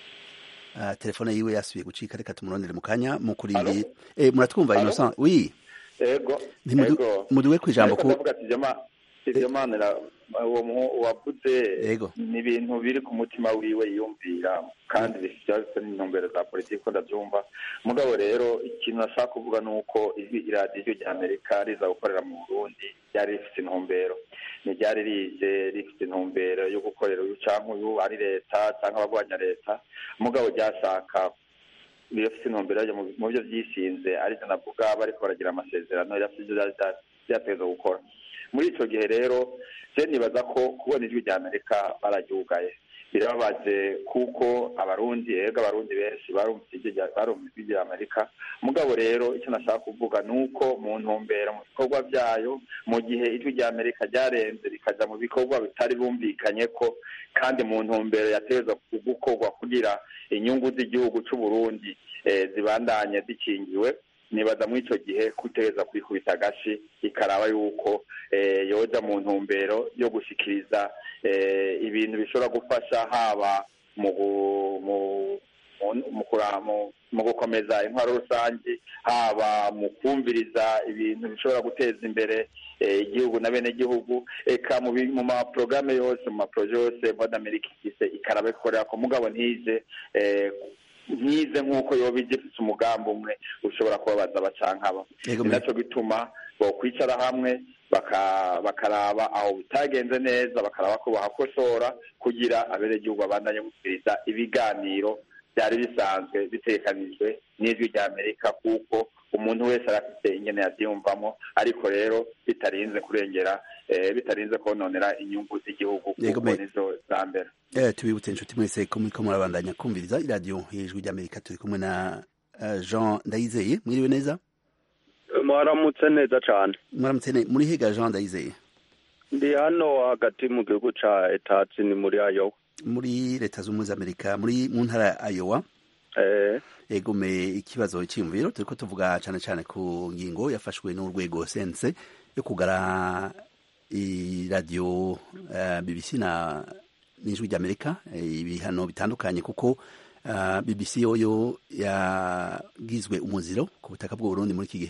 uh, telefone yiwe yasubiye gucika reka tumurondere mu kanya mukurindire eh muratwumva Alo? Innocent oui ego Ntimudu- ego muduwe ku ijambo Ariko ku ndavuga ati ivyo ma- ivyo manira uwo mu- wavuze Ego. ni ibintu biri ku mutima wiwe yiyumvira kandi bifite n'intumbero za politiki ko ndavyumva mugabo rero ikintu nashaka kuvuga ni uko ijwi iradiyo rya amerika riza gukorera mu burundi ryari rifite intumbero ntiryari rije rifite intumbero yo gukorera uyu canke uyu ari leta canke abagwanya leta mugabo ryashaka birafite intumbero yayo mu- mu byo byisinze arivyo navuga bariko baragira amasezerano birafite ivyo vyari vya- vyategerezwa gukora muri ico gihe rero je nibaza ko kubona ijwi rya amerika bararyugaye birababaje kuko abarundi ega abarundi benshi barumvise ijwi rya- barumvise ijwi rya amerika mugabo rero icyo nashaka kuvuga ni uko mu ntumbero mu bikorwa vyayo mu gihe ijwi rya amerika ryarenze rikaja mu bikorwa bitari bumvikanye ko kandi mu ntumbero yategerezwa gukorwa kugira inyungu z'igihugu c'u Burundi eh, zibandanye zikingiwe nibaza muri ico gihe kutegereza kwikubita agashi ikaraba yuko eh, yoja mu ntumbero yo gushikiriza eh, ibintu bishobora gufasha haba mu gu- mu- mu- mu kura- mu- mu gukomeza intwaro rusange haba mu kumviriza ibintu bishobora guteza imbere eh, igihugu na bene gihugu eka mu bi- mu maporogaramu yose mu maporoje yose voix d'Amerique ifise ikaraba ikorera ku mugabo ntije eh, ntize nk'uko yoba igifise umugambi umwe ushobora kubabaza abacankaba Yego, ni me- naco gituma bokwicara hamwe baka- bakaraba aho bitagenze neza bakaraba ko bahakosora kugira abenegihugu babandanye gusubiriza ibiganiro byari bisanzwe bitekanijwe n'ijwi rya amerika kuko umuntu wese arafite ingene yavyiyumvamo ariko rero bitarinze kurengera eh, bitarinze kononera inyungu z'igihugu Yego, kuko me- nizo za mbere Eh, tubibutse inshuti mwese ko muriko murabandanya kumviriza iradiyo y'ijwi ry'amerika turi kumwe na eh, jean ndayizeye mwiriwe neza mwaramutse neza cyane mwaramutse ne muri higa jean ndayizeye ndi hano hagati mu gihugu ca etatsi ni muri ayo muri leta z'ubumwe z'amerika muri mu ntara ya ayowa eh, egome ikibazo cyiyumviro turiko tuvuga cane cane ku ngingo yafashwe n'urwego sense yo kugara iradiyo uh, bbc na n'ijwi ry'amerika eh, ibihano bitandukanye kuko uh, bbc yoyo yagizwe umuziro ku butaka bw'uburundi muri iki gihe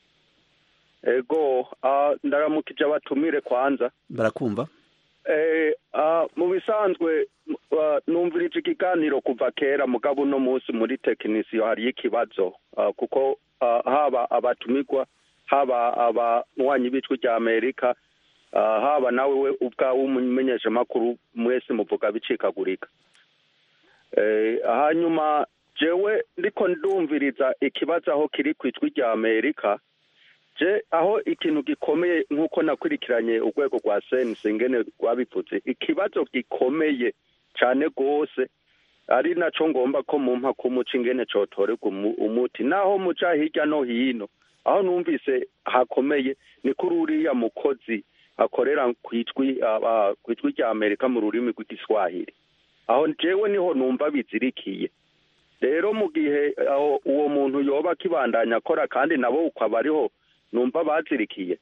ego ah, ndaramukije abatumire kwanza barakumva eh, ah, mu bisanzwe ah, numvirije ikiganiro kuva kera mugabo uno munsi muri tekinisiyo hariyo ikibazo ah, kuko ah, haba abatumirwa haba abanywanyi b'ijwi rya amerika ah, haba nawe we ubwawe umumenyeshamakuru mwese muvuga bicikagurika Eh, hanyuma jewe ndiko ndumviriza ikibazo aho kiri ku ijwi rya amerika je aho ikintu gikomeye nk'uko nakurikiranye urwego rwa sense ingene rwabivuze ikibazo gikomeye cyane rwose ari naco ngomba ko mumpa kumuca ingene cotorerwa umu- umuti naho muca hirya no hino aho numvise hakomeye ni kuri uriya mukozi akorera kw'ijwi aba- kw'ijwi rya amerika mu rurimi rw'igiswahili aho jewe niho numva bizirikiye rero mu gihe aho uwo muntu yoba akibandanya akora kandi nabo ukaba ariho numva bazirikiye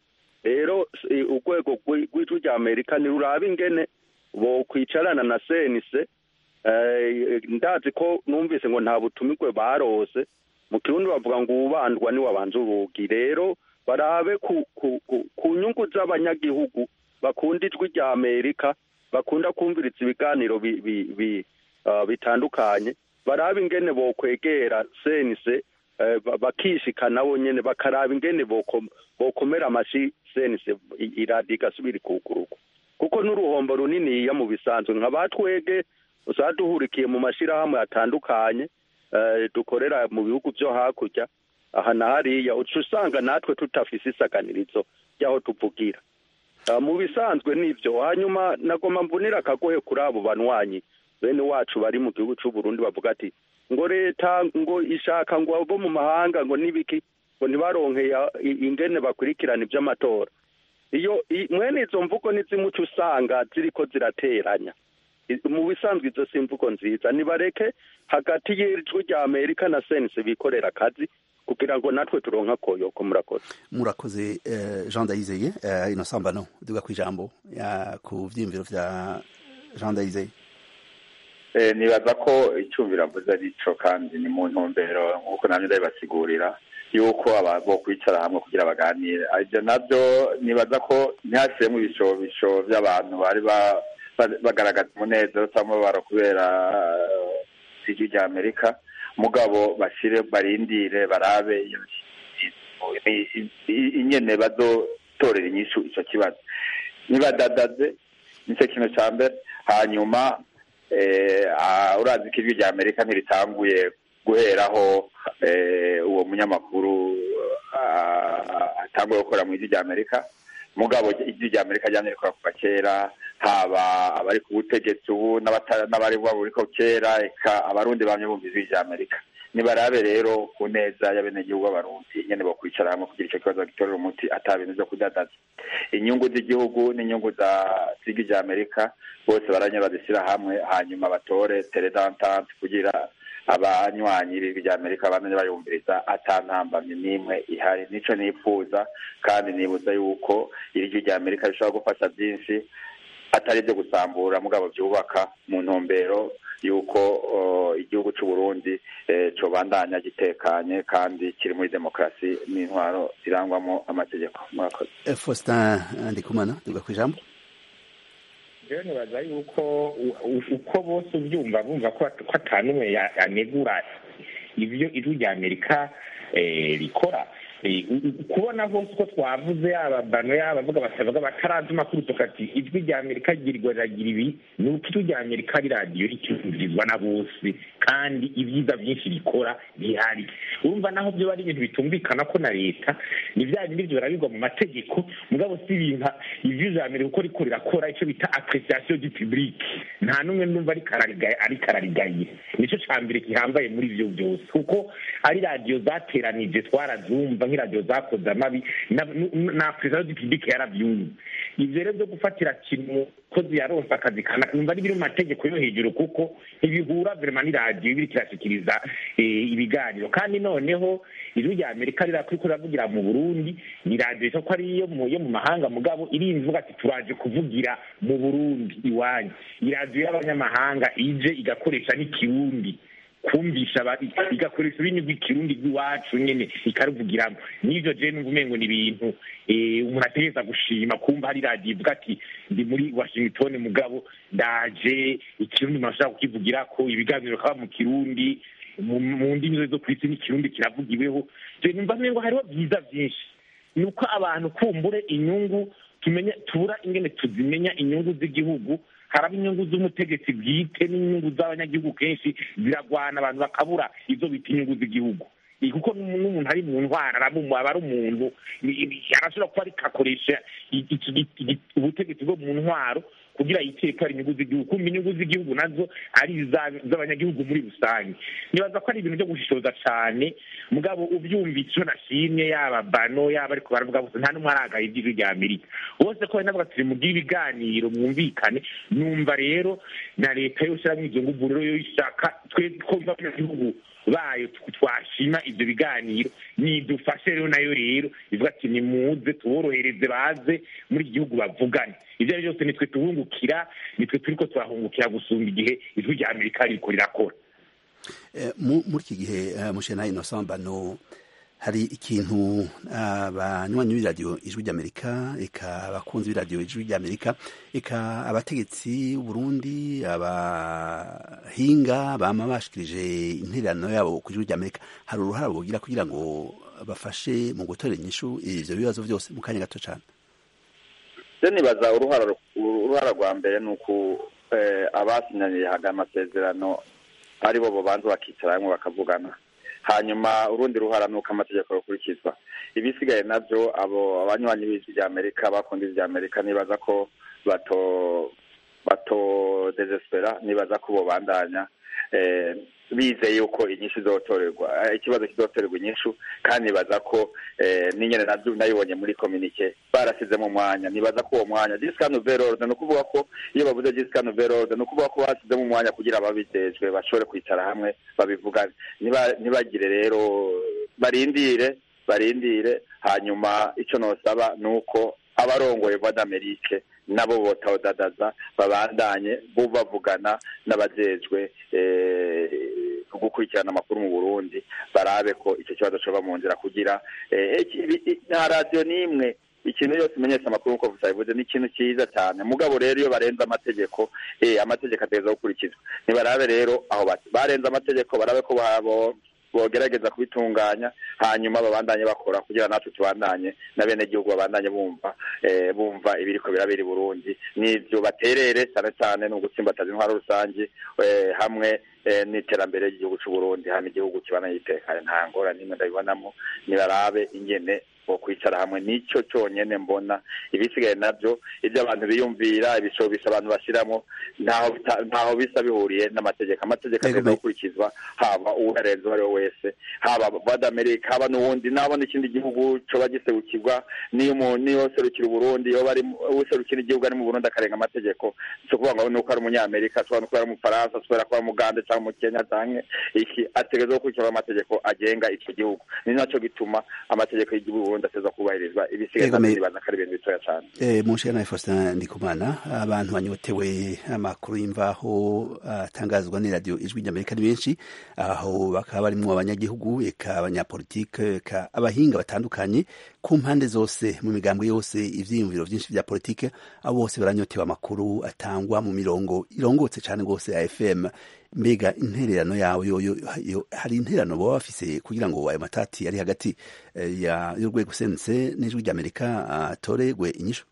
rero urwego rw'ijwi rya amerika ntiruraba ingene bokwicarana na senise ndazi ko numvise ngo nta butumikwe barose mu kirundi bavuga ngo uwubandwa ni wabanza urugi rero barabe ku nyungu z'abanyagihugu bakunda ijwi rya amerika bakunda kumviriza ibiganiro bitandukanye barabe ingene bokwegera senise bakishika nabo nyene bakaraba ingene bokomera amashi senise iradiyo igasubira ikuguruka kuko n'uruhombo runiniya mu bisanzwe nka batwege usaba duhurikiye mu mashyirahamwe atandukanye dukorera mu bihugu byo hakurya aha na hariya uca usanga natwe tutafise isaganirizo ry'aho tuvugira mu bisanzwe nibyo hanyuma nagomba mbunira akagohe kuri abo banywanyi bene wacu bari mu gihugu cy'u Burundi bavuga ati ngo leta ngo ishaka ngo abo mu mahanga ngo n'ibiki ngo ntibaronkeye ingene bakurikirana iby'amatora iyo mwene izo mvugo n'izimuca usanga ziriko zirateranya mu bisanzwe izo si imvugo nziza nibareke hagati y'ijwi rya amerika na sense bikorera akazi kugira ngo natwe turonka koyoko murakoze murakoze jean ndayizeye ino sambano duga ku ijambo ku vyiyumviro vya jean ndayizeye nibaza ko icyumviro avuze ari cyo kandi ni mu ntumbero nk'uko namwe ndabibasigurira yuko bo kwicara hamwe kugira baganire ibyo nabyo nibaza ko ntihashyiremo ibishobisho by'abantu bari bagaragaza umunezero cyangwa umubabaro kubera ijwi rya amerika mugabo bashyire barindire barabe inyene bazotorera inyishu icyo kibazo ntibadadaze nicyo kintu cya mbere hanyuma urazi ko ijwi rya amerika ntiritanguye guheraho uwo munyamakuru atanguye gukora mu ijwi rya amerika mugabo ijwi rya amerika ryamye rikora kuva kera haba abari ku butegetsi ubu n'abari buriko kera eka abarundi bamye bumva ijwi rya amerika nibarabe rero ku neza y'abenegihugu b'abarundi nyene bokwicara hamwe kugira ico kibazo gitorera umuti ata bintu vyo kudadaza inyungu z'igihugu n'inyungu za z'ijwi rya amerika bose baranye bazishyira hamwe hanyuma batore teredantante kugira abanywanyi b'ijwi rya amerika bamenye bayumviriza atantambamye n'imwe ihari nico nipfuza kandi nibuza yuko iri jwi rya amerika rishobora gufasha byinshi atari ibyo gusambura mugabo byubaka mu ntumbero yuko igihugu cy'u Burundi cobandanya gitekanye kandi kiri muri demokarasi n'intwaro zirangwamo amategeko murakoze Faustin Ndikumana duga ku ijambo rero nibaza yuko uko bose ubyumva bumva ko atanumwe yanegura ibyo ijwi rya amerika rikora kubona hose uko twavuze yaba bano yaba avuga batavuga batarazi amakuru tukati ijwi rya amerika ryirirwa riragira ibi ni uko ijwi rya amerika ari radiyo icyumvirizwa na bose kandi ibyiza byinshi rikora bihari urumva naho byo ari ibintu bitumvikana ko na leta ni bya bindi byo birabigwa mu mategeko mugabo si ibintu ijwi rya amerika uko riko rirakora icyo bita apreciation du public nta n'umwe numva ariko ararigaye nicyo cya mbere gihambaye muri ibyo byose kuko ari radiyo zateranije twarazumva nk'iradiyo zakoze amabi na apreciation du public yarabyumva ibyo rero byo gufatira kintu kozi yaronse akazi numva ari biri mu mategeko yo hejuru kuko ntibihura verema n'iradiyo iba iriko irashikiriza ibiganiro kandi noneho ijwi rya amerika rirakuriko riravugira mu burundi ni radiyo isa ko ari iyo mu mahanga mugabo irimvuga ati turaje kuvugira mu burundi iwanyu iradiyo y'abanyamahanga ije igakoresha n'ikirundi kumvisha igakoresha ururimi rw'ikirundi rw'iwacu nyene ikaruvugiramo n'ivyo je numva umengo ni ibintu umuntu ategereza gushima kumva hari radiyo ivuga ati ndi muri washington mugabo ndaje ikirundi umuntu ashobora kukivugirako ibiganiro kaba mu kirundi mu ndimi zose zo ku isi n'ikirundi kiravugiweho je numva umengo hariho byiza vyinshi ni uko abantu kumbure inyungu tumenya tubura ingene tuzimenya inyungu z'igihugu haraba inyungu z'umutegetsi bwite n'inyungu z'abanyagihugu kenshi ziragwana abantu bakabura izo bita inyungu z'igihugu kuko n'umuntu ari mu ntwara aba ari umuntu arashobora kuba ariko akoresha ubutegetsi bwo mu ntwaro kugira yitere ko ari inyungu z'igihugu kumva inyungu z'igihugu nazo ari iz'abanyagihugu muri rusange nibaza ko ari ibintu byo gushishoza cyane mugabo ubyumva icyo nashimye yaba bano yaba ariko baravuga bose nta n'umwe aragaye iby'ijwi rya amerika bose ko navuga turi mu bw'ibiganiro mwumvikane numva rero na leta yose iramwo izo nguvu rero yo ishaka twe ko abanyagihugu bayo twashima ibyo biganiro nidufashe rero nayo rero ivuga ati nimuze tuborohereze baze muri iki gihugu bavugane ibyo ari byose nitwe tubungukira nitwe turiko turahungukira gusumba igihe ijwi rya amerika ririko rirakora muri iki gihe mushena innocent bano hari ikintu abanywanyi b'iradiyo ijwi ry'amerika eka abakunzi b'iradiyo ijwi ry'amerika eka abategetsi b'uburundi abahinga bama bashikirije intererano yabo ku ijwi ry'amerika hari uruhara bugira kugira ngo bafashe mu gutorera inyishu ivyo bibazo vyose mu kanya gato cane je nibaza uruhara rwa mbere ni uku abasinyaniye haga amasezerano ari bo bobanza bakicara hamwe bakavugana hanyuma urundi ruhara ni uko amategeko yokurikizwa ibisigaye nabyo abo abanywanyi b'ijwi rya amerika bakunda ijwi rya amerika nibaza ko bato bato desespera nibaza ko bobandanya bizeye yuko inyishu izotorerwa ikibazo kizotorerwa inyishu kandi nibaza ko n'inyene nabyo nayibonye muri kominike barasizemo umwanya nibaza ko uwo mwanya jisika nouvelle ordre ni ukuvuga ko iyo bavuze jisika nouvelle ordre ni ukuvuga ko basizemo umwanya kugira ababijejwe bashobore kwicara hamwe babivugane ntibagire rero barindire barindire hanyuma icyo nosaba ni uko abarongoye voix d'amerique nabo botawudadaza babandanye bo bavugana n'abajejwe gukurikirana amakuru mu burundi barabe ko icyo kibazo coba mu nzira kugira nta radiyo n'imwe ikintu yose imenyesha amakuru nk'uko bivuze ni ikintu cyiza cyane mugabo rero iyo barenze amategeko amategeko ategereza gukurikizwa ntibarabe rero aho barenze amategeko barabe ko babo bogerageza kubitunganya hanyuma babandanye bakora kugira natwe tubandanye na bene gihugu babandanye bumva bumva ibiriko birabera i Burundi n'ivyo baterere cyane cyane ni ugutsimbataza intwaro rusange hamwe n'iterambere ry'igihugu c'u Burundi hano igihugu kibana yitekanye nta ngorane n'imwe ndabibonamo nibarabe ingene bo kwicara hamwe nicyo cyonyine mbona ibisigaye nabyo ibyo abantu biyumvira ibishobisho abantu bashyiramo ntaho bisa bihuriye n'amategeko amategeko agomba gukurikizwa haba uwarenze uwo ari we wese haba badamerika haba n'uwundi nabo n'ikindi gihugu coba giserukirwa niyo serukira uburundi iyo bari userukira igihugu ari mu burundi akarenga amategeko si ukuvuga ngo nuko ari umunyamerika ashobora no kuba ari umufaransa ashobora kuba ari umugande cyangwa umukenya cyangwa iki ategerezwa gukurikizwa amategeko agenga icyo gihugu ni nacyo gituma amategeko y'igihugu ubundi ateza kubahirizwa ibisigaye nibaza ko ari ibintu bitoya cyane mu nshingano ya faustin ndikumana abantu banyotewe amakuru y'imvaho atangazwa n'iradiyo ijwi ry'amerika ni benshi aho bakaba barimo abanyagihugu eka abanyapolitike eka abahinga batandukanye ku mpande zose mu migambo yose ivyiyumviro vyinshi vya politike abo bose baranyotewe amakuru atangwa mu mirongo irongotse cane rwose ya fm mbega intererano yawe yo hari intererano baba bafise kugira ngo ayo matati ari hagati y'urwego sense n'ijwi ry'amerika atoregwe inyishu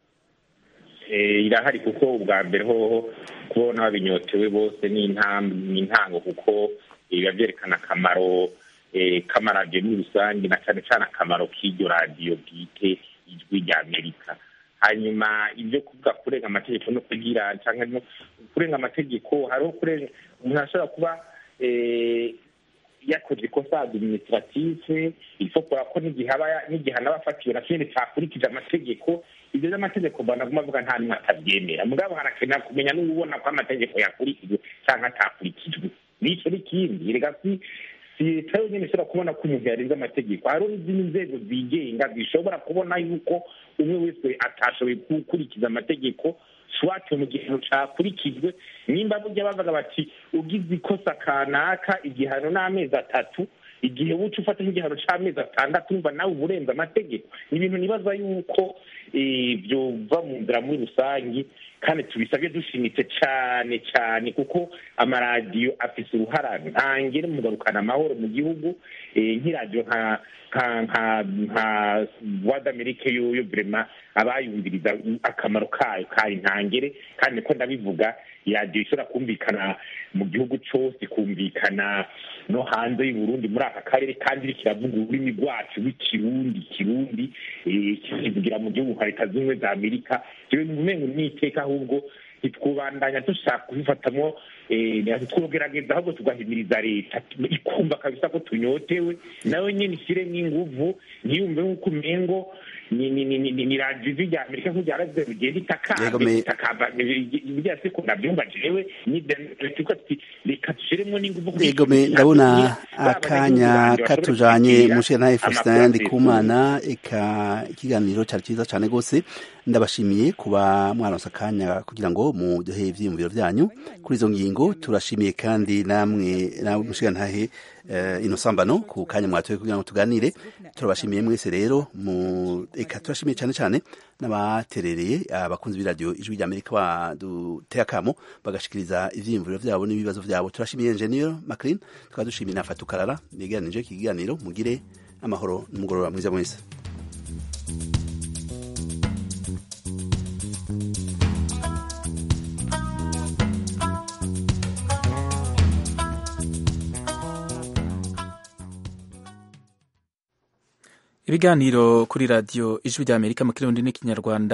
irahari kuko ubwa mbere hoho kubona babinyotewe bose ni intango kuko biba byerekana akamaro k'amaradiyo muri rusange na cyane cyane akamaro k'iryo radiyo bwite ijwi ry'amerika hanyuma ibyo kuvuga kurenga amategeko no kugira cyangwa no kurenga amategeko hariho kurenga umuntu ashobora kuba yakoze ikosa administrative isokora ko n'igihe aba n'igihe anaba afatiwe na kindi cyakurikije amategeko ibyo by'amategeko banaguma avuga nta n'umwe atabyemera mugabo harakenera kumenya n'ubona ko amategeko yakurikijwe cyangwa atakurikijwe n'icyo n'ikindi reka si si leta yonyine ishobora kubona ko umuntu yarenze amategeko hariho n'izindi nzego zigenga zishobora kubona yuko umwe wese atashoboye gukurikiza amategeko swate mu gihano cakurikijwe nimba burya bavuga bati ugize ikosa kanaka igihano n'amezi atatu igihe wuca ufata nk'igihano c'amezi atandatu umva nawe uba urenze amategeko ni ibintu nibaza yuko byova mu nzira muri rusange kandi tubisabye dushimitse cyane cyane kuko amaradiyo afise uruhara ntangere mu kugarukana amahoro mu gihugu nk'iradiyo nka nka nka nka voix d'amerique yoyo vrema abayumviriza akamaro kayo kari ntangere kandi niko ndabivuga iradiyo ishobora kumvikana mu gihugu cyose kumvikana no hanze y'uburundi muri aka karere kandi iriko iravuga ururimi rwacu rw'ikirundi kirundi kivugira mu gihugu nka leta z'ubumwe za amerika jewe umengo n'iteka ahubwo ntitwubandanya dushaka kubifatamwo twugerageza ahubwo tugahimiriza leta ikumva kabisa ko tunyotewe nawe nyine ishyiremo inguvu ntiyumve nk'uko umengo ni ni ni ni ni radiyo ijwi rya amerika nk'uko ryaravuze rigenda Yego, itakamba me- itakamba ibya se ko nabyumva jewe ni tuko tuti reka dushiremo n'ingufu kuri Yego iki me kintu. ndabona Baba akanya abanyagihugu banje katujanye bashobora mushe nawe kwigirira Faustin amakuru Ndikumana eka ikiganiro cyari cyiza cyane rwose ndabashimiye kuba mwaronse akanya kugira ngo muduhe ivyiyumviro vyanyu kuri izo ngingo turashimiye kandi namwe nawe mushigantahe uh, inosambano ku kanya mwatoye kugira ngo tuganire turabashimiye mwese rero mu eka turashimiye cyane cyane n'abaterereye abakunzi b'iradiyo ijwi rya amerika baduteye akamo bagashikiriza ivyiyumviro vyabo n'ibibazo vyabo turashimiye engineer maclean tukaba dushimiye na fatukarara yegeranije iki kiganiro mugire amahoro n'umugoroba mwiza mwese ibiganiro kuri radiyo ijwi rya amerika mu kirundi n'ikinyarwanda